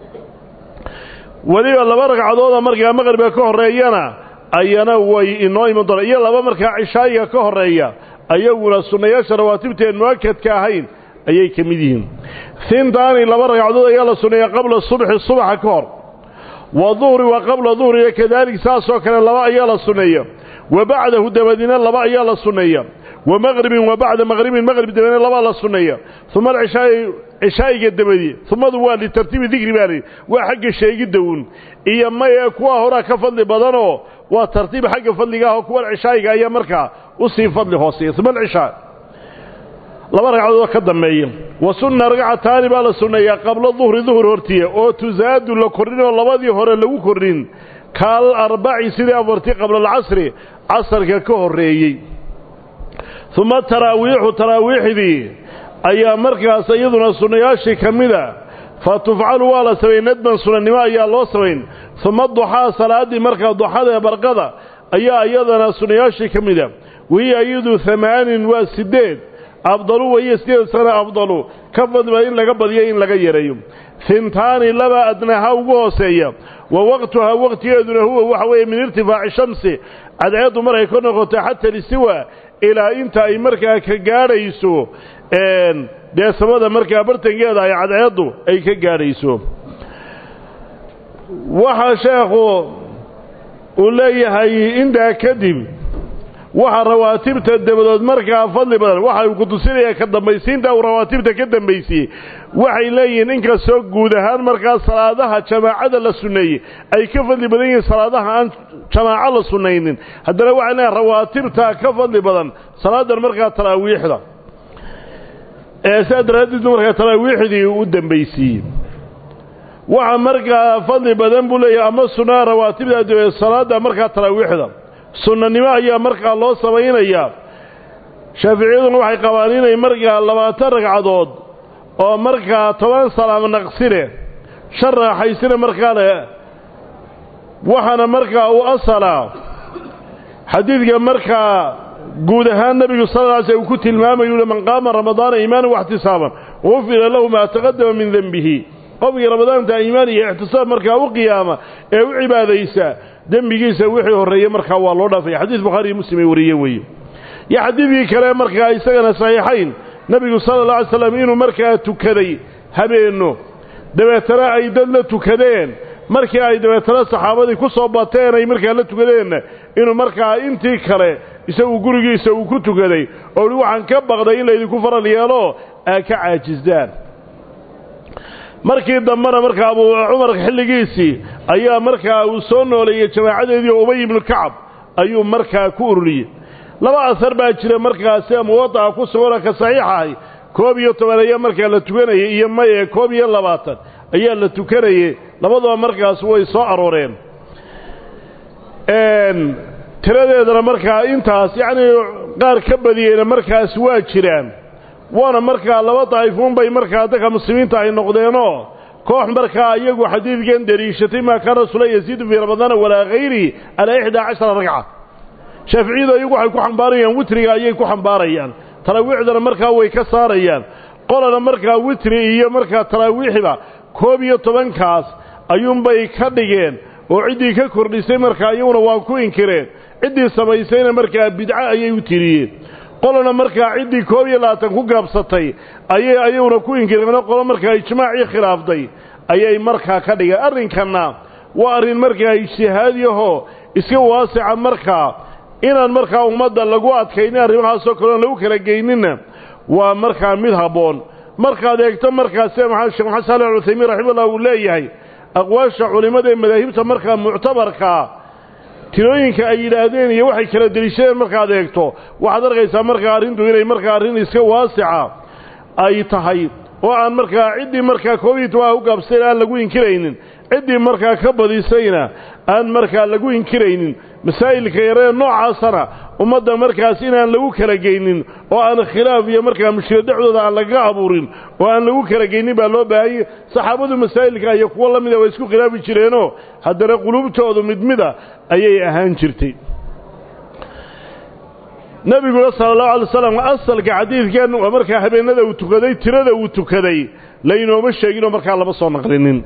weliba laba ragcadooda markaa maqribka ka horreeyana ayana way inoo iman doonaan iyo laba markaa cishaayiga ka horreeya ayaguna sunnayaasha rawaatibteen mu'akadka ahayn ayay ka mid yihiin hintaani laba ragcadood ayaa la sunneeya qabla subxi subaxa ka hor wa duhri wa qabla duhriga kadalik saasoo kale laba ayaa la sunneeya wa bacdahu dabadina laba ayaa la sunneeya wa maqribin wa bacda maqribin maqrib dabadina laba la sunneeya uma alcishaai cishaa'iga dabadi umadu waa litartiibi dikri baa lihi waa xagga sheegidda uun iyo maye kuwa horaa ka fadli badanoo waa tartiib xagga fadliga ah oo kuwa cishaa'iga ayaa markaa u sii fadli hooseeya uma alcishaa laba ragcadoodoo ka dambeeya wa sunna ragcataani baa la sunneeyaa qabla duhri duhur hortiya oo tusaadu la kordhin oo labadii hore lagu kordhin kaal arbaci sidii afartii qabla alcasri casarka ka horreeyey uma taraawiixu taraawiixdii ayaa markaas iyaduna sunnayaashii ka mida fa tufcalu waa la samayn nadban sunannimo ayaa loo samayn uma duxaa salaaddii markaa duxada ee barqada ayaa iyadana sunnayaashii ka mida wahiya iyadu amaanin waa sideed afdalu wahiya sideed sana afdalu ka fadliba in laga badiyo in laga yareeyo hintaani laba adnaha ugu hooseeya wa waqtuhaa waqtigeeduna huwa waxa weeye min irtifaaci shamsi cadceeddu markay ka noqoto xata listiwa ilaa inta ay markaa ka gaadhayso dee samada markaa bartankeeda ay cadceeddu ay ka gaadhayso waxaa sheekhu uu leeyahay intaa kadib waxa rawaatibta dabadood markaa fadli badan waxa uu ku tusinaya ka dambaysiinta uu rawaatibta ka dambaysiyey waxay leeyihiin inkastoo guud ahaan markaa salaadaha jamaacada la sunneeyey ay ka fadli badan yihiin salaadaha aan jamaaco la sunnaynin haddana waxay leeyihin rawaatibta ka fadli badan salaadan markaa taraawiixda ee sidaa daraaddeed markaa taraawiixdii u dambaysiiyey waxa markaa fadli badan buu leeyahay ama sunnaha rawaatibda salaada markaa taraawiixda sunnanimo ayaa markaa loo samaynayaa shaaficiyaduna waxay qabaan inay markaa labaatan ragcadood oo markaa toban salaam naqsine shan raaxaysine markaa le waxaana markaa u asalaa xadiidka markaa guud ahaan nebigu sal lla ly sl uu ku tilmaamayu uhi man qaama ramadaana iimaanan waxtisaaban gufira lahu maa taqadama min denbihi qofkii ramadaanta iimaan iyo ixtisaab markaa u qiyaama ee u cibaadaysa dembigiisa wixii horreeyey markaa waa loo dhaafaya xadiis bukhaari iyo muslim ay wariyeen weeye iyo xadiidkii kale markaa isagana saxiixayn nebigu sala alla alay slam inuu markaa tukaday habeenno dabeetana ay dad la tukadeen markii ay dabeetana saxaabadii ku soo bateen ay markaa la tukadeenna inuu markaa intii kale isagu gurigiisa uu ku tukaday oo uhi waxaan ka baqday in laydinku faral yeelo aa ka caajisdaan markii dambena markaa abu cumar xilligiisii ayaa markaa uu soo nooleeyey jamaacadeedii oo ubay ibnu kacab ayuu markaa ku ururiyey laba asar baa jira markaa sida muwadaca ku suganoo ka saxiix ahay koob iyo toban ayaa markaa la tukanayay iyo maye koob iyo labaatan ayaa la tukanayay labadaba markaas way soo arooreen tiradeedana markaa intaas yacnii qaar ka badiyeyna markaas waa jiraan waana markaa laba daa'ifuunbay markaa dadka muslimiinta ay noqdeenoo koox markaa iyagu xadiidkan deliishatay maa kaana rasula yasiidu fii ramadana walaa hayrihi calaa ixdaa cashara ragca shaaficiyadu iyagu waxay ku xambaarayaan witriga ayay ku xambaarayaan taraawiixdana markaa way ka saarayaan qolana markaa witri iyo markaa taraawiixiba koob iyo tobankaas ayuunbay ka dhigeen oo ciddii ka kordhisay markaa iyaguna waa ku inkireen ciddii samaysayna markaa bidco ayay u tiriyeen qolana markaa ciddii koob iyo labaatan ku gaabsatay ayay ayaguna ku inkireen qolo markaa ijmaacii khilaaftay ayay markaa ka dhigeen arrinkanna waa arrin markaa ijtihaadiyahoo iska waasica markaa inaan markaa ummadda lagu adkaynin arrimahaasoo kaleon lagu kala geyninna waa markaa mid habboon markaad eegto markaa sida maxamed sheekh maxamed saali alcuthaymiin raximahullah uu leeyahay aqwaasha culimmada ee madaahibta markaa muctabarkaa tirooyinka ay yidhaahdeen iyo waxay kala deliishadeen markaad eegto waxaad arkaysaa markaa arrintu inay markaa arrin iska waasica ay tahay oo aan markaa ciddii markaa koob iyo tobanka ku gaabsayn aan lagu inkiraynin ciddii markaa ka badisayna aan markaa lagu inkiraynin masaa'ilka yaree noocaasana ummadda markaas inaan lagu kala geynin oo aan khilaaf iyo markaa mushkila dhexdooda aan lagaga abuurin oo aan lagu kala geynin baa loo baahanyay saxaabadu masaa'ilka iyo kuwo la mida way isku khilaafi jireenoo haddana quluubtoodu mid mida ayay ahaan jirtay nebiguna sala allahu alay wasalam asalka xadiidkan waa markaa habeenada uu tukaday tirada uu tukaday laynooma sheeginoo markaa lama soo naqlinin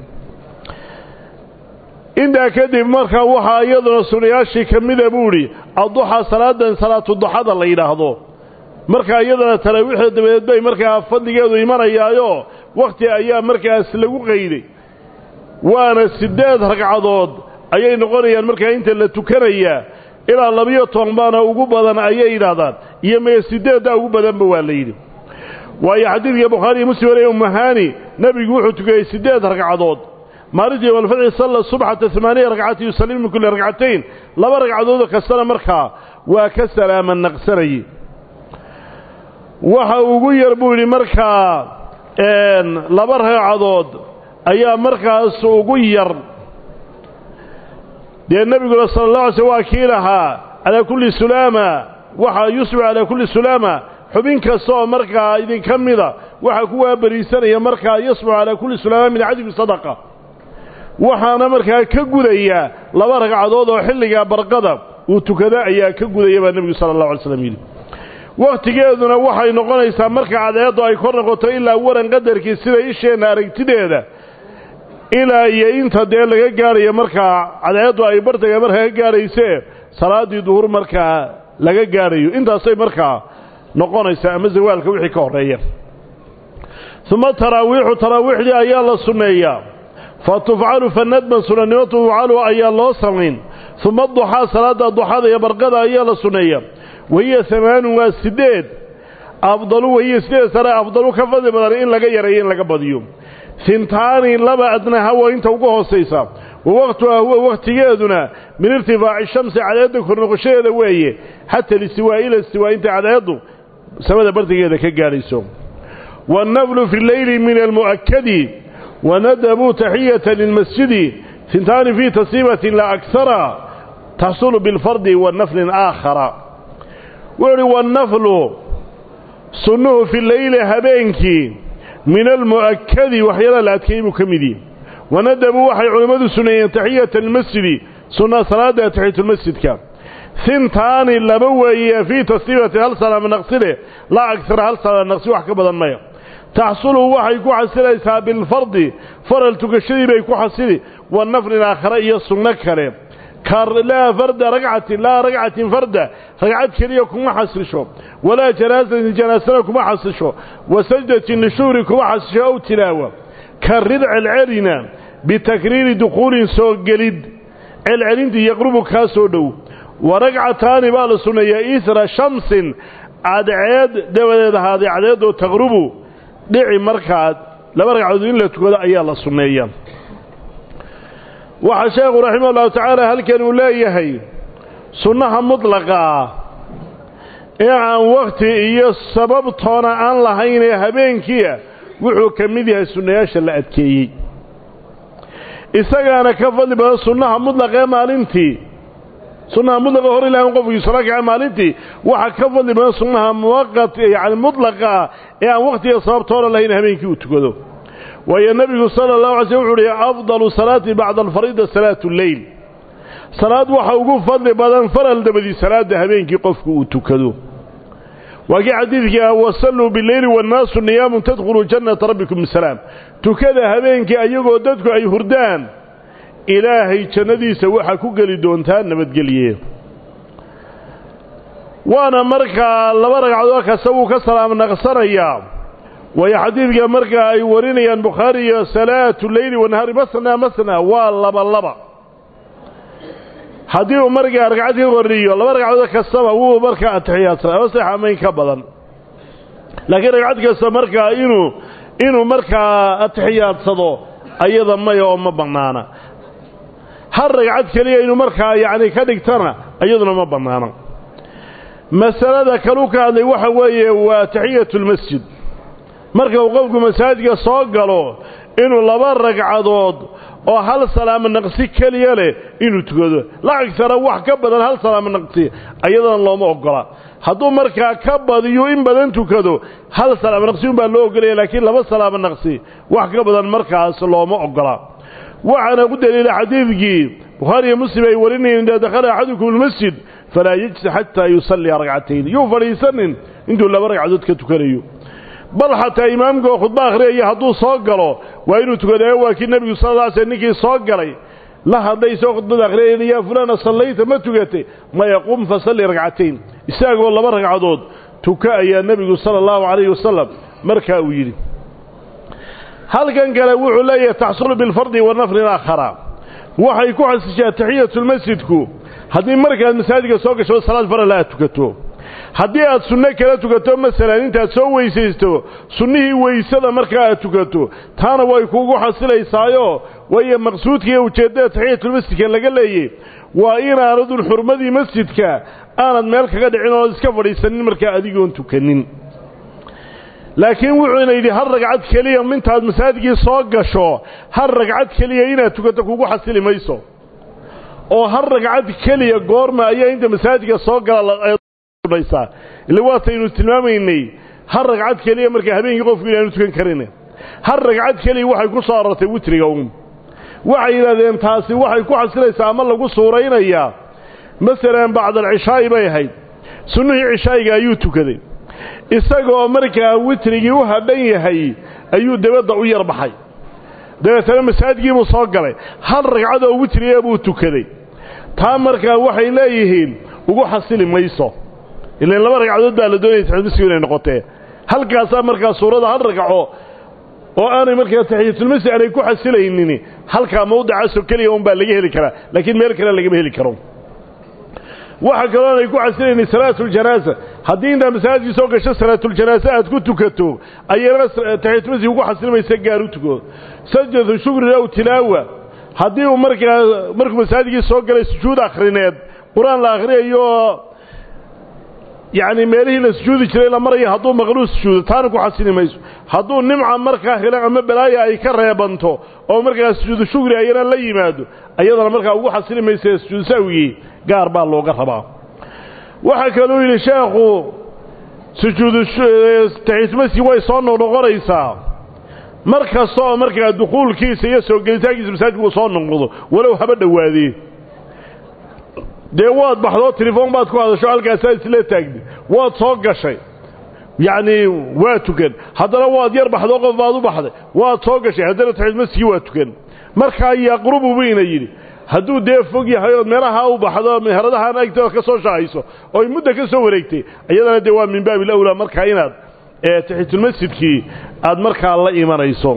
intaa kadib markaa waxaa iyaduna sunayaashii ka mida buu idhi adduxaa salaadan salaatu duxada la yidhaahdo markaa iyadana taraawiixda dabadeed bay markaa fadligeedu imanayaayo wakhti ayaa markaas lagu qayday waana siddeed ragcadood ayay noqonayaan markaa inta la tukanayaa ilaa labiyo toban baana ugu badan ayay yidhaahdaan iyo mee siddeedda ugu badanba waa la yidhi waayo xadiidka bukhaari iyo muslim waliya umahani nebigu wuxuu tukayey siddeed ragcadood maalintii walfadci salla subxata amaaniya ragcati yusallim min kulli ragcatayn laba ragcadoodoo kastana markaa waa ka salaama naqsanayey waxa ugu yar buu yidhi markaa laba ragcadood ayaa markaas ugu yar dee nebiguna sala allah alay slm waa kii lahaa calaa kulli sulaama waxaa yusbicu calaa kulli sulaama xubin kasta oo markaa idinka mida waxaa ku waabariisanaya markaa yasbicu calaa kulli sulaama min cadibi sadaqa waxaana markaa ka gudaya laba ragcadood oo xilligaa barqada uu tukada ayaa ka gudaya baa nebigu sala allahu alay slam yidhi wakhtigeeduna waxay noqonaysaa marka cadeeddu ay kor noqoto ilaa waran qadarkii sida isheenna aragtideeda ilaa iyo inta dee laga gaadhayo markaa cadeeddu ay bartaga markaa ka gaadhaysee salaaddii duhur markaa laga gaadhayo intaasay markaa noqonaysaa ama zawaalka wixii ka horreeya uma taraawiixu taraawiixdii ayaa la sunneeyaa fa tufcalu fa nadban sunannimo tufcalu ayaa loo samayn uma duxaa salaadda duxada iyo barqada ayaa la sunneeya wahiya amaanun waa siddeed afdalu wahiya sideed sare afdalu ka fadli badan in laga yareeyo in laga badiyo hintaani laba adnaha waa inta ugu hoosaysa wa waqtuhaa huwa wakhtigeeduna min irtifaaci shamsi cadeedda kornoqoshadeeda weeye xata listiwaa ila istiwaa intay cadeeddu samada bartigeeda ka gaadhayso waannaflu fi leyli min almu'akadi wanadabuu taxiyata lilmasjidi hintaani fii tasiibatin la akhara taxsulu bilfardi wa naflin aakhara wuxu uhi wannaflu sunnuhu fi leyli habeenkii min almu'akadi waxyaalaha la adkeeyey buu ka mid yihi wanadabuu waxay culimmadu sunneeyeen taxiyata almasjidi sunna salaadda taxiyatulmasjidka hintaani laba weeye fii tasliimati hal salaama naqsile laa agsara hal salaama naqsi wax ka badan maya taxsulu waxay ku xasilaysaa bilfardi faral tukashadii bay ku xasili wa naflin aakhare iyo sunno kale laa farda ragcatin laa ragcatin farda ragcad keliya kuma xasisho walaa janaasatin janaasana kuma xasisho wa sajdatin lishuhri kuma xasisho ow tilaawa ka rid celcelina bitakriiri dukhuulin soo gelid celcelintii yaqrubu kaa soo dhow wa ragcataani baa la sunneeyaa isra shamsin cadceed dabadeed ahaaday cadceeddoo taqrubu dhici markaad laba ragcadood in la tukado ayaa la sunneeya waxaa sheekhu raximah ullahu tacaala halkan uu leeyahay sunnaha mudlaqa ee aan wakhti iyo sababtoona aan lahayn ee habeenkiia wuxuu ka mid yahay sunnayaasha la adkeeyey isagaana ka fadli badan sunnaha mutlaqee maalintii sunnaha mudlaqa hor ilahay un qofkii sala kaca maalintii waxaa ka fadli badan sunnaha muwaqat yacni mudlaqa ah ee aan wakhtiga sababtoona lahayn habeenkii uu tukado waayo nebigu sala allahu alay slm wuxu uhi afdalu salaati bacda alfariida salaatu lleyl salaad waxa ugu fadli badan faral dabadii salaada habeenkii qofku uu tukado waa kii xadiidkii ah wasalluu bileyli wannaasu niyaamun tadkhuluu jannata rabbikum bisalaam tukada habeenkii ayagoo dadku ay hurdaan ilaahay jannadiisa waxaa ku geli doontaa nabadgelye waana markaa laba ragcadood kasta wuu ka salaam naqsanayaa waayo xadiidka markaa ay warinayaan bukhaari iyo salaatu leyli wanahaari masna masna waa laba laba haddii uu markaa ragcad ka kordhiyo laba ragcadood kastaba wuu markaa atixiyaadsan ama sax amayn ka badan laakiin ragcad kasta markaa inuu inuu markaa atixiyaadsado ayada maya oo ma bannaana hal ragcad keliya inuu markaa yacni ka dhigtana iyaduna ma bannaana masalada kalu ka hadlay waxa weeye waa taxiyatu lmasjid marka uu qofku masaajidka soo galo inuu laba ragcadood oo hal salaamo naqsi keliya leh inuu tukado lacagsana wax ka badan hal salaamo naqsi ayadana looma ogola hadduu markaa ka badiyo in badan tukado hal salaamo naqsi unbaa loo ogolaya laakiin laba salaamo naqsi wax ka badan markaas looma ogola waxaana ku daliila xadiidkii bukhaariiyo muslim ay warinayeen idaa dakhala axadukum almasjid falaa yejsi xataa yusalliya ragcatayn yuu fadhiisanin intuu laba ragcadood ka tukanayo bal xataa imaamka oo khudba akhriyaya hadduu soo galo waa inuu tukadaayo waa kii nebigu sal lla ly sl ninkii soo galay la hadlay isagoo khudbada akhriyayna yaa fulaana sallayta ma tugatay maya qum fasalli ragcatayn isagoo laba ragcadood tuka ayaa nebigu sala allahu calayhi wasalam markaa uu yidhi halkan kale wuxuu leeyahay taxsulu bilfardi wa naflin aakhara waxay ku xasishaa taxiyatulmasjidku haddii markaad masaajidka soo gasho salaad farala aad tukato haddii aad sunno kala tukato masalan intaad soo weysaysto sunnihii weysada markaa aad tukato taana way kuugu xasilaysaayo waayo maqsuudka iyo ujeeddada taxiyatulmasjidka laga leeyey waa inaanadun xurmadii masjidka aanad meel kaga dhicin oonad iska fadhiisanin markaa adigoon tukanin laakiin wuxuuna yidhi hal ragcad keliya mintaad masaajidkii soo gasho hal ragcad keliya inaad tukato kugu xasili mayso oo hal ragcad keliya goorma ayaa inta masaajidka soo gala ila waataynu tilmaamaynay hal ragcad keliya markaa habeenkii qofku inaanu tukan karin hal ragcad keliya waxay ku soo arortay witriga uun waxay yidhahdeen taasi waxay ku xasilaysaa ama lagu suuraynayaa masalan bacdalcishaa'i bay ahayd sunnihii cishaa'iga ayuu tukaday isagoo markaa witrigii u hadhan yahay ayuu dabadda u yar baxay dabeetana masaajidkiibuu soo galay hal ragcad oo witriga buu tukaday taa markaa waxay leeyihiin ugu xasili mayso ilan laba ragcadood baa la doonaya taxiyatulmasjid inay noqotee halkaasaa markaa suurada hal ragco oo aanay markaa taxiyatulmasjid aanay ku xasilaynin halkaa mawdicaasoo keliya un baa laga heli karaa laakiin meel kale lagama heli karo waxa kaloo aanay ku xasilaynin salaatuljanaaza haddii intaa masaajidkii soo gasho salaatuljanaaza aad ku tukato ayana taxiyatulmasjid ugu xasilmaysa gaar u tuko sajadu shukri aw tilaawa haddii uu markaa markuu masaajidkii soo galay sujuud akhrineed qur-aan la akhriyayo yacni meelihii la sujuudi jiray la maraya hadduu maqluu sujuudo taana ku xasili mayso hadduu nimca markaa helo ama balaaya ay ka reebanto oo markaa sujuudu shugri ayana la yimaado ayadana markaa ugu xasili maysa sujuudu sahwigii gaar baa looga rabaa waxaa kaluu yidhi sheekhu sujuudu taxiitmasjid way soo noqnoqonaysaa mar kasta oo markaa dukuulkiisa iyo soo gelitaankiisa masaajidku uu soo noqnoqdo walow haba dhowaadee dee waad baxdoo telefoon baad ku hadasho halkaasaa isla taagdi waad soo gashay yacni waa tukan haddana waad yar baxdoo qof baad u baxday waad soo gashay haddana taxiid masjidkii waa tukan markaa yaqrubu bayna yidhi hadduu dee fog yahay ood meelaha u baxdo meheradahaan agtooda ka soo shahayso ooy muddo ka soo wareegtay iyadana dee waa min baabi alawlaa markaa inaad taxiitulmasjidkii aad markaa la imanayso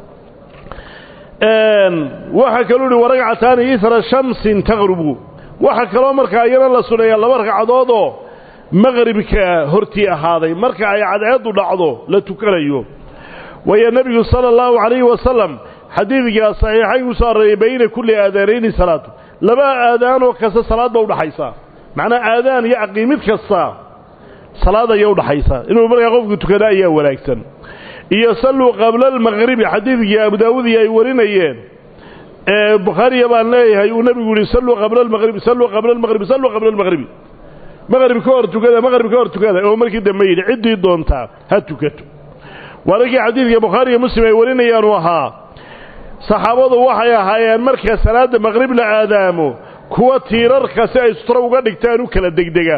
waxaa kaluu ihi waragcataani isra shamsin taqrubu waxaa kaloo markaa iyana la suneeyaa laba ragcadoodoo maqribka hortii ahaaday marka ay cadceeddu dhacdo la tukanayo waayo nebigu sala allahu calayhi wasalam xadiidkaa saxiixayn ku soo arreeyay bayna kulli aadaanayni salaatu laba aadaanoo kasta salaad ba udhaxaysa macnaa aadaan iyo aqiimid kasta salaad aya udhaxaysa inuu markaa qofku tukada ayaa wanaagsan iyo salluu qabla almaqribi xadiidkii abu daawud iyo ay warinayeen ee bukhaariya baan leeyahay uu nebigu yihi salluu qabla almaqribi salluu qabla almaqribi salluu qabla almaqribi maqrib ka hor tukada maqrib ka hor tukada oo markii dambe yidhi ciddii doontaa ha tukato waarinkii xadiidka bukhaariiyo muslim ay warinayaan uu ahaa saxaabadu waxay ahaayeen marka salaadda maqrib la aadaamo kuwa tiirarka si ay sutro uga dhigtaan u kala degdega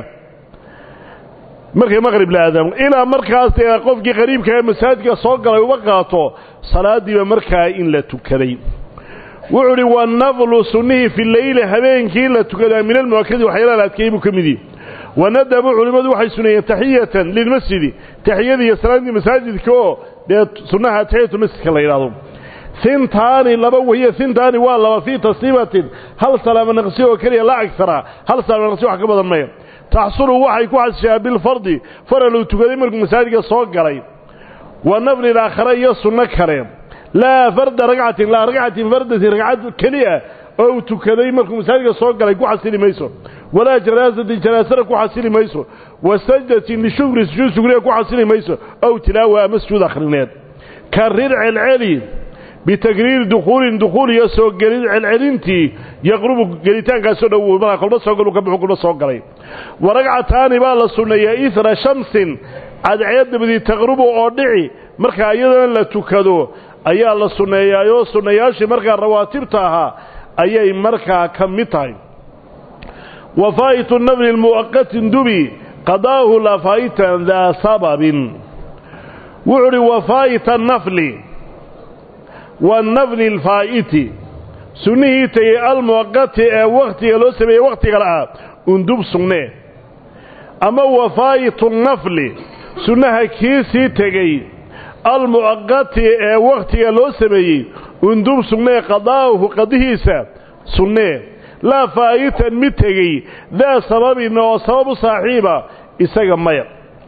markay maqrib la aadaamo ilaa markaas dee qofkii qariibka ee masaajidka soo galay uba qaato salaaddiiba markaa in la tukaday wuxuu uhi wanaflu sunnihii fi leyli habeenkii la tukadaa min almu'akadi waxyaalaha la adkeeyey buu ka mid yihi wanadabu culimmadu waxay suneeyeen taxiyatan lilmasjidi taxiyadii iyo salaaddii masaajidka oo dee sunnaha taxiyatulmasjidka la yidhahdo hintaani laba wahiya hintaani waa laba fii tasliimatin hal salaama naqsi oo keliya la agsara hal salaama naqsi wax ka badan maya taxsulu waxay ku xasishaa bilfardi faral uu tukaday markuu masaajidka soo galay wa nafli aakhare iyo sunno kale laa farda ragcatin laa ragcatin fardatin ragcad keliya oo uu tukaday markuu masaajidka soo galay ku xasili mayso walaa janaasatin janaasana ku xasili mayso wa sajdatin lishukri sujuud shukriga ku xasili mayso ow tilaawa ama sujuud akhrineed karir celceli bitagriiri dukhuulin dukhuul iyo soo gelin celcelintii yaqrubu gelitaankaasoo dhow markaa kolba soo galu ka buxu kolba soo galay wa ragcataani baa la sunneeyaa ihra shamsin cadceed dabadii taqrubu oo dhici markaa iyadana la tukado ayaa la sunneeyaayoo sunnayaashii markaa rawaatibta ahaa ayay markaa ka mid tahay wa faa'itu nafli mu'aqatin dubi qadaahu la faa'itan daa sababin wuxuu uhi wa faa'ita nafli wanafli alfaa'iti sunnihii tegey almuwaqati ee wakhtiga loo sameeyey wakhtiga la'ah undub sugnee ama wa faa'itu nafli sunnaha kii sii tegey almu'aqati ee wakhtiga loo sameeyey undub sugnee qadaa'uhu qadihiisa sunnee laa faa'itan mid tegey daa sababin oo sabab u saaxiiba isaga maya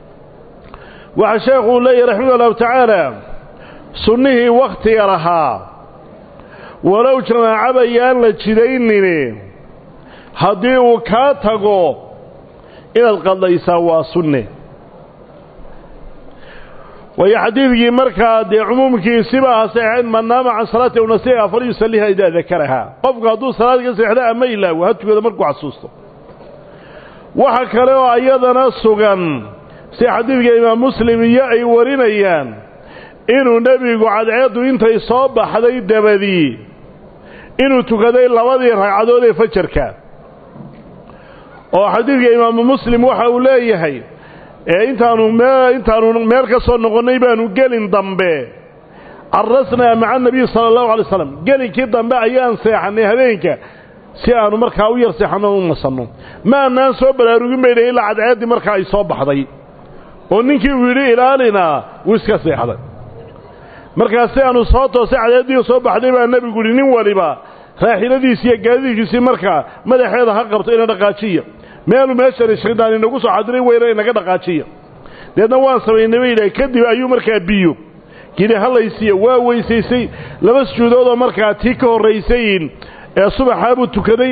waxaa sheekhuu leeyahy raximah allahu tacaala sunnihii wakhtiga lahaa walow jamaacaba yaan la jidaynine haddii uu kaa tago inaad qadlaysaa waa sunne waayo xadiidkii markaa dee cumuumkiisiba aha saxeexayn man naama can salaati unasiha fal yusalliha idaa dakarahaa qofku hadduu salaad ka seexda ama ilaawo ha tukado markuu xasuusto waxa kale oo iyadana sugan si xadiidka imaam muslim iyo ay warinayaan inuu nebigu cadceeddu intay soo baxday dabadii inuu tukaday labadii ragcadood ee fajarka oo xadiidka imaamu muslim waxa uu leeyahay ee intaanu mee intaanu meel ka soo noqonnay baanu gelin dambe carasnaa maca anabiyi sala allahu alay slam gelinkii dambe ayaan seexannay habeenka si aanu markaa u yar seexanno u nasanno ma annaan soo baraarugin baydha ilaa cadceeddii markaa ay soo baxday oo ninkii uu yidhi ilaalinaa wuu iska seexday markaas si aanu soo toosay cadeediio soo baxday baa nebigu yihi nin waliba raaxiladiisi iyo gaadiidkiisii markaa madaxeeda ha qabto ina dhaqaajiya meelu meeshani shaydaan inagu soo xadiray weyna inaga dhaqaajiya deedna waan samaynay bay yidhaha kadib ayuu markaa biyo gidhi halaysiiya waa weysaysay laba sujuudoodoo markaa tii ka horraysayin ee subaxaa buu tukaday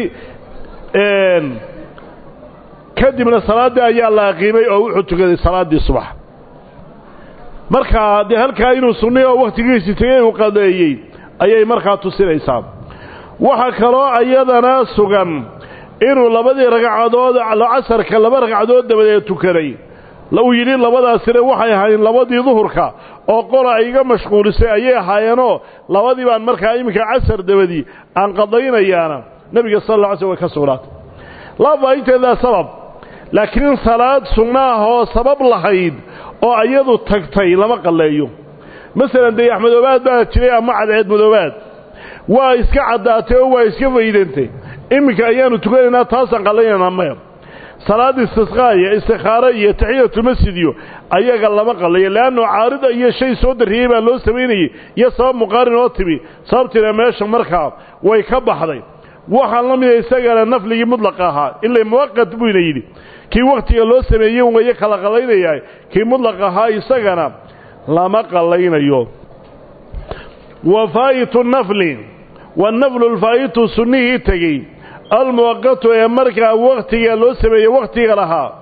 kadibna salaaddii ayaa la aqiimay oo wuxuu tukaday salaaddii subax markaa dee halkaa inuu sunnay oo wakhtigiisii tegey uu qadeeyey ayay markaa tusinaysaa waxaa kaloo ayadana sugan inuu labadii ragcadood casarka laba ragcadood dabadeed tukaday uu yidhi labadaasina waxay ahaayeen labadii duhurka oo qola ay iga mashquulisay ayay ahaayeenoo labadii baan markaa iminka casar dabadii aan qadaynayaana nebiga sal alla ly slm way ka sugnaatay laa faainteedaa sabab laakiin salaad sunno ah oo sabab lahayd oo ayadu tagtay lama qalleeyo masalan dee axmedoobaad baa jiray ama cadceed madoobaad waa iska caddaatay oo waa iska faydantay iminka ayaanu tukanaynaa taasaan qallaynanaa maya salaad istisqaaya istikhaaro iyo taxiyatulmasjid iyo ayaga lama qallayo leanno caarida iyo shay soo darriyey baa loo samaynayey iyo sabab muqaarin oo timi sababtiina meesha markaa way ka baxday waxaan la mida isagana nafligii mudlaqa ahaa ila muwaqat buu ina yidhi kii wakhtiga loo sameeyey wayo kala qallaynayaa kii mudlaq ahaa isagana lama qallaynayo wa faa'itu nafli wanaflu lfaa'itu sunnihii tegey almuwaqatu ee markaa wakhtiga loo sameeyey wakhtiga lahaa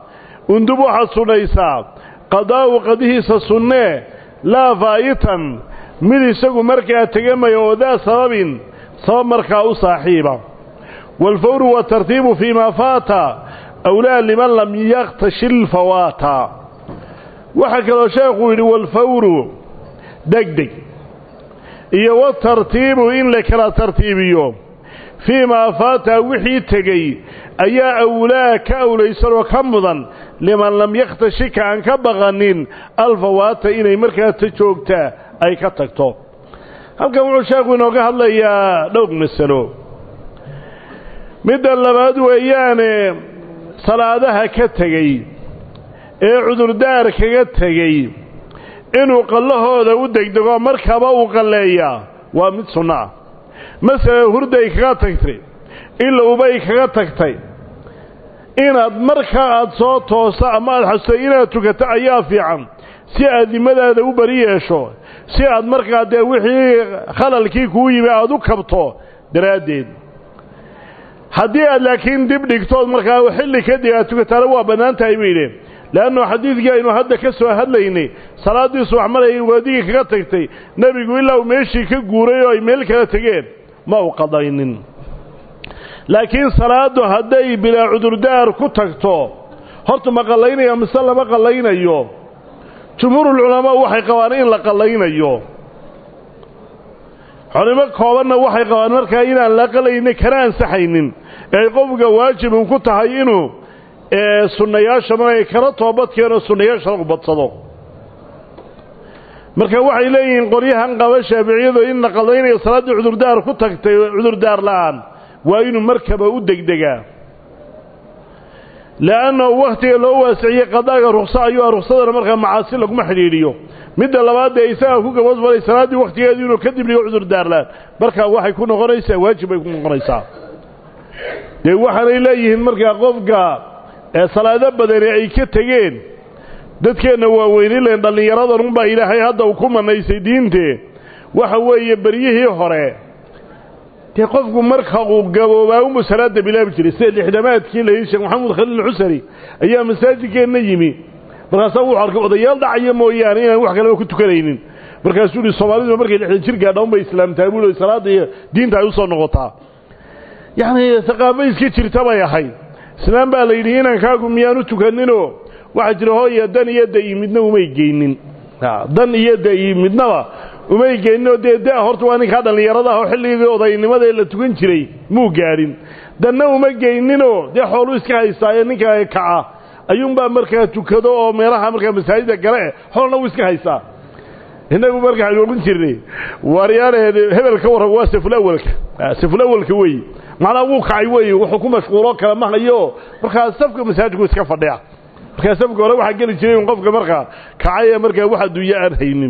undub waxaad sunnaysaa qadaa'u qadihiisa sunnee laa faa'itan mid isagu markaa tegamaya oo daa sababin sabab markaa u saaxiiba waalfawru waatartiibu fii maa faata awlaa liman lam yakhtashil fawaata waxaa kaloo sheekuu yidhi waalfawru degdeg iyo watartiibu in la kala tartiibiyo fii maa faata wixii tegey ayaa awlaa ka awlaysan oo ka mudan liman lam yakhtashika aan ka baqanin alfawaata inay markaa ta joogtaa ay ka tagto halkan wuxuu sheekhu inooga hadlayaa dhowr masalo midda labaad weeyaane salaadaha ka tegey ee cudurdaar kaga tegey inuu qallahooda u degdego markaba uu qalleeyaa waa mid sunno ah masalan hurday kaga tagtay ilowbay kaga tagtay inaad markaa aad soo toosto ama aad xasutay inaad tukato ayaa fiican si aad dimadaada u bari yeesho si aad markaa dee wixii khalalkii kuu yimi aada u kabto daraaddeed haddii aad laakiin dib dhigtood markaa xilli kadib aad tukataana waa bannaan tahay bay yidheen leannu xadiidkii aynu hadda ka soo hadlaynay salaaddii subax maray waadigii kaga tagtay nebigu ilaa uu meeshii ka guuray oo ay meel kala tegeen ma u qadaynin laakiin salaaddu hadday bilaa cudurdaar ku tagto horta ma qallaynaya mise lama qallaynayo jumhuurulculamaa waxay qabaan in la qallaynayo culimo koobanna waxay qabaan markaa inaan la qalaynin kana ansaxaynin ee qofka waajibun ku tahay inuu sunnayaasha markay kala toobadkeeno sunnayaasha lagu badsado marka waxay leeyihiin qoryahan qaba shaaficiyadu in la qallaynayo salaaddii cudurdaar ku tagtay cudurdaar la'aan waa inuu markaba u degdegaa le'annahu wakhtiga loo waasiciyey qadaaga rukso ayuu ah ruksadana markaa macaasi laguma xidhiidhiyo midda labaad dee isagaa ku gabadbalay salaaddii wakhtigeedu inuu kadib dhigo cudurdaar la'aan markaa waxay ku noqonaysaa waajib bay ku noqonaysaa dee waxaanay leeyihiin markaa qofka ee salaado badani ay ka tegeen dadkeenna waaweynileen dhallinyaradan unbaa ilaahay hadda uu ku manaysay diintee waxa weeye beryihii hore dee qofku marka uu gaboobaa unbuu salaada bilaabi jiray sida lixdamaadkii layidhi sheekh maxamuud khaliil xusari ayaa masaajidkeenna yimi markaasaa wuxuu arkay odayaal dhacaya mooyaane inaan wax kaleba ku tukanaynin markaasuu yihi soomaalidu markay lixdan jir gaadha unbay islaamtaa buu i salaadda iyo diinta ay u soo noqotaa yacni haqaafo iska jirta bay ahayd islaam baa la yidhi inankaagu miyaanu tukaninoo waxaa jira hooya dan iyo da-i midna umay geynin dan iyo da-i midnaba umay geyninoo dee da horta waa ninkaa dhallinyarada ah oo xilligii odaynimada la tukan jiray muu gaadhin danna uma geyninoo dee xooluu iska haystaayo ninka kaca ayuunbaa markaa tukado oo meelaha markaa masaajida gale xoolna wuu iska haystaa innagu markaa waxaynu odhan jirnay waaryaane hebel ka warran waa safulawalka safulawalka weeye macnaa wuu kacay weeye wuxuu ku mashquuloo kale ma hayo markaa safka masaajidku iska fadhiya markaa safka hore waxaa geli jiray in qofka markaa kacay ee markaa wax adduunyo aan haynin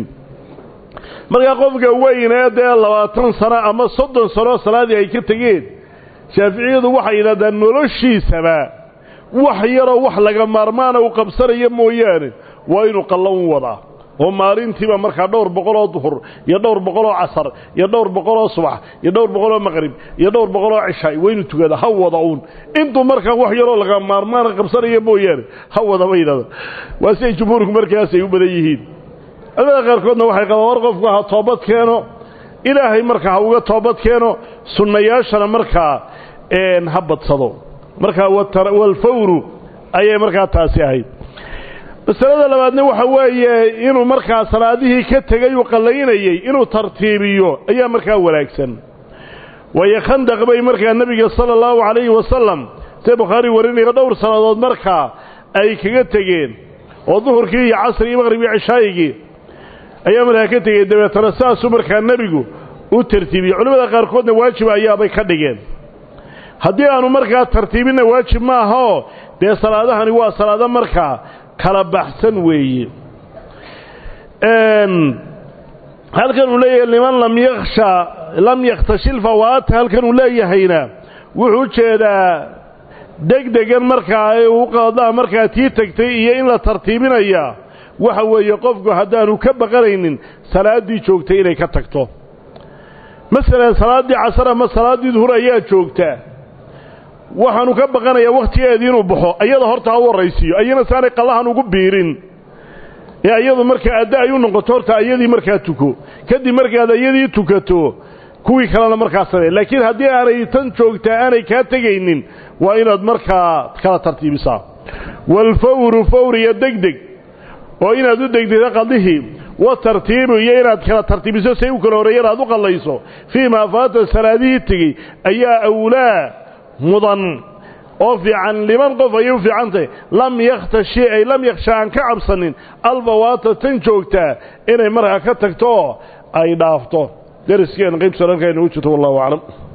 markaa qofka weynee dee labaatan sano ama soddon sano salaadii ay ka tegeen shaaficiyadu waxay yidhahdaan noloshiisaba wax yaroo wax laga maarmaana uu qabsanaya mooyaane waa inuu qallan wadaa oo maalintiiba markaa dhowr boqoloo duhur iyo dhowr boqoloo casar iyo dhowr boqoloo subax iyo dhowr boqoloo maqrib iyo dhowr boqoloo cishaay waa inuu tukada ha wada uun intuu markaa wax yaroo laga maarmaana qabsanaya mooyaane ha wada ba yidhahda waa siday jumhuurku markaasay u badan yihiin culimada qaarkoodna waxay qabaan war qofku ha toobad keeno ilaahay markaa ha uga toobad keeno sunnayaashana markaa ha badsado markaa walfawru ayay markaa taasi ahayd masalada labaadna waxa weeye inuu markaa salaadihii ka tegay uu qallaynayey inuu tartiibiyo ayaa markaa wanaagsan waayo khandaq bay markaa nebiga sala allahu calayhi wasalam see bukhaari warinayo dhowr sannadood markaa ay kaga tegeen oo duhurkii iyo casri iyo maqrib iyo cishaayigii ayaa markaa ka tegey dabeetana saasuu markaa nebigu u tartiibiyey culimmada qaarkoodna waajib ayaabay ka dhigeen haddii aanu markaa tartiibinna waajib maahaoo dee salaadahani waa salaado markaa kala baxsan weeye halkan uu leeyahay liman lam yaksha lam yakhtashil fawaata halkan uu leeyahayna wuxuu jeedaa degdegan markaa ee uu qaadaa markaa tii tagtay iyo in la tartiibinaya waxa weeye qofku haddaanu ka baqanaynin salaaddii joogtay inay ka tagto masalan salaaddii casar ama salaaddii duhur ayaa joogtaa waxaanu ka baqanayaa wakhtigeedii inuu baxo ayada horta ha u horraysiiyo ayana saanay qallahan ugu biirin ee ayadu markaa adda ay u noqoto horta ayadii markaa tuko kadib markaad ayadii tukato kuwii kalena markaa samee laakiin haddii aanay tan joogtaa aanay kaa tegaynin waa inaad markaa kala tartiibisaa waalfawru fawriya degdeg oo inaad u degdegto qadihii wa tartiibu iyo inaad kala tartiibiso say u kala horreeyeen aad u qallayso fii maa faata salaadihii tegey ayaa awlaa mudan oo fiican liman qof ayay u fiican tahay lam yakhtashi ay lam yakhsha aan ka cabsanin albawaata tan joogtaa inay markaa ka tagto oo ay dhaafto dariskeen qaybta halkaa inoogu jirto wallahu aclam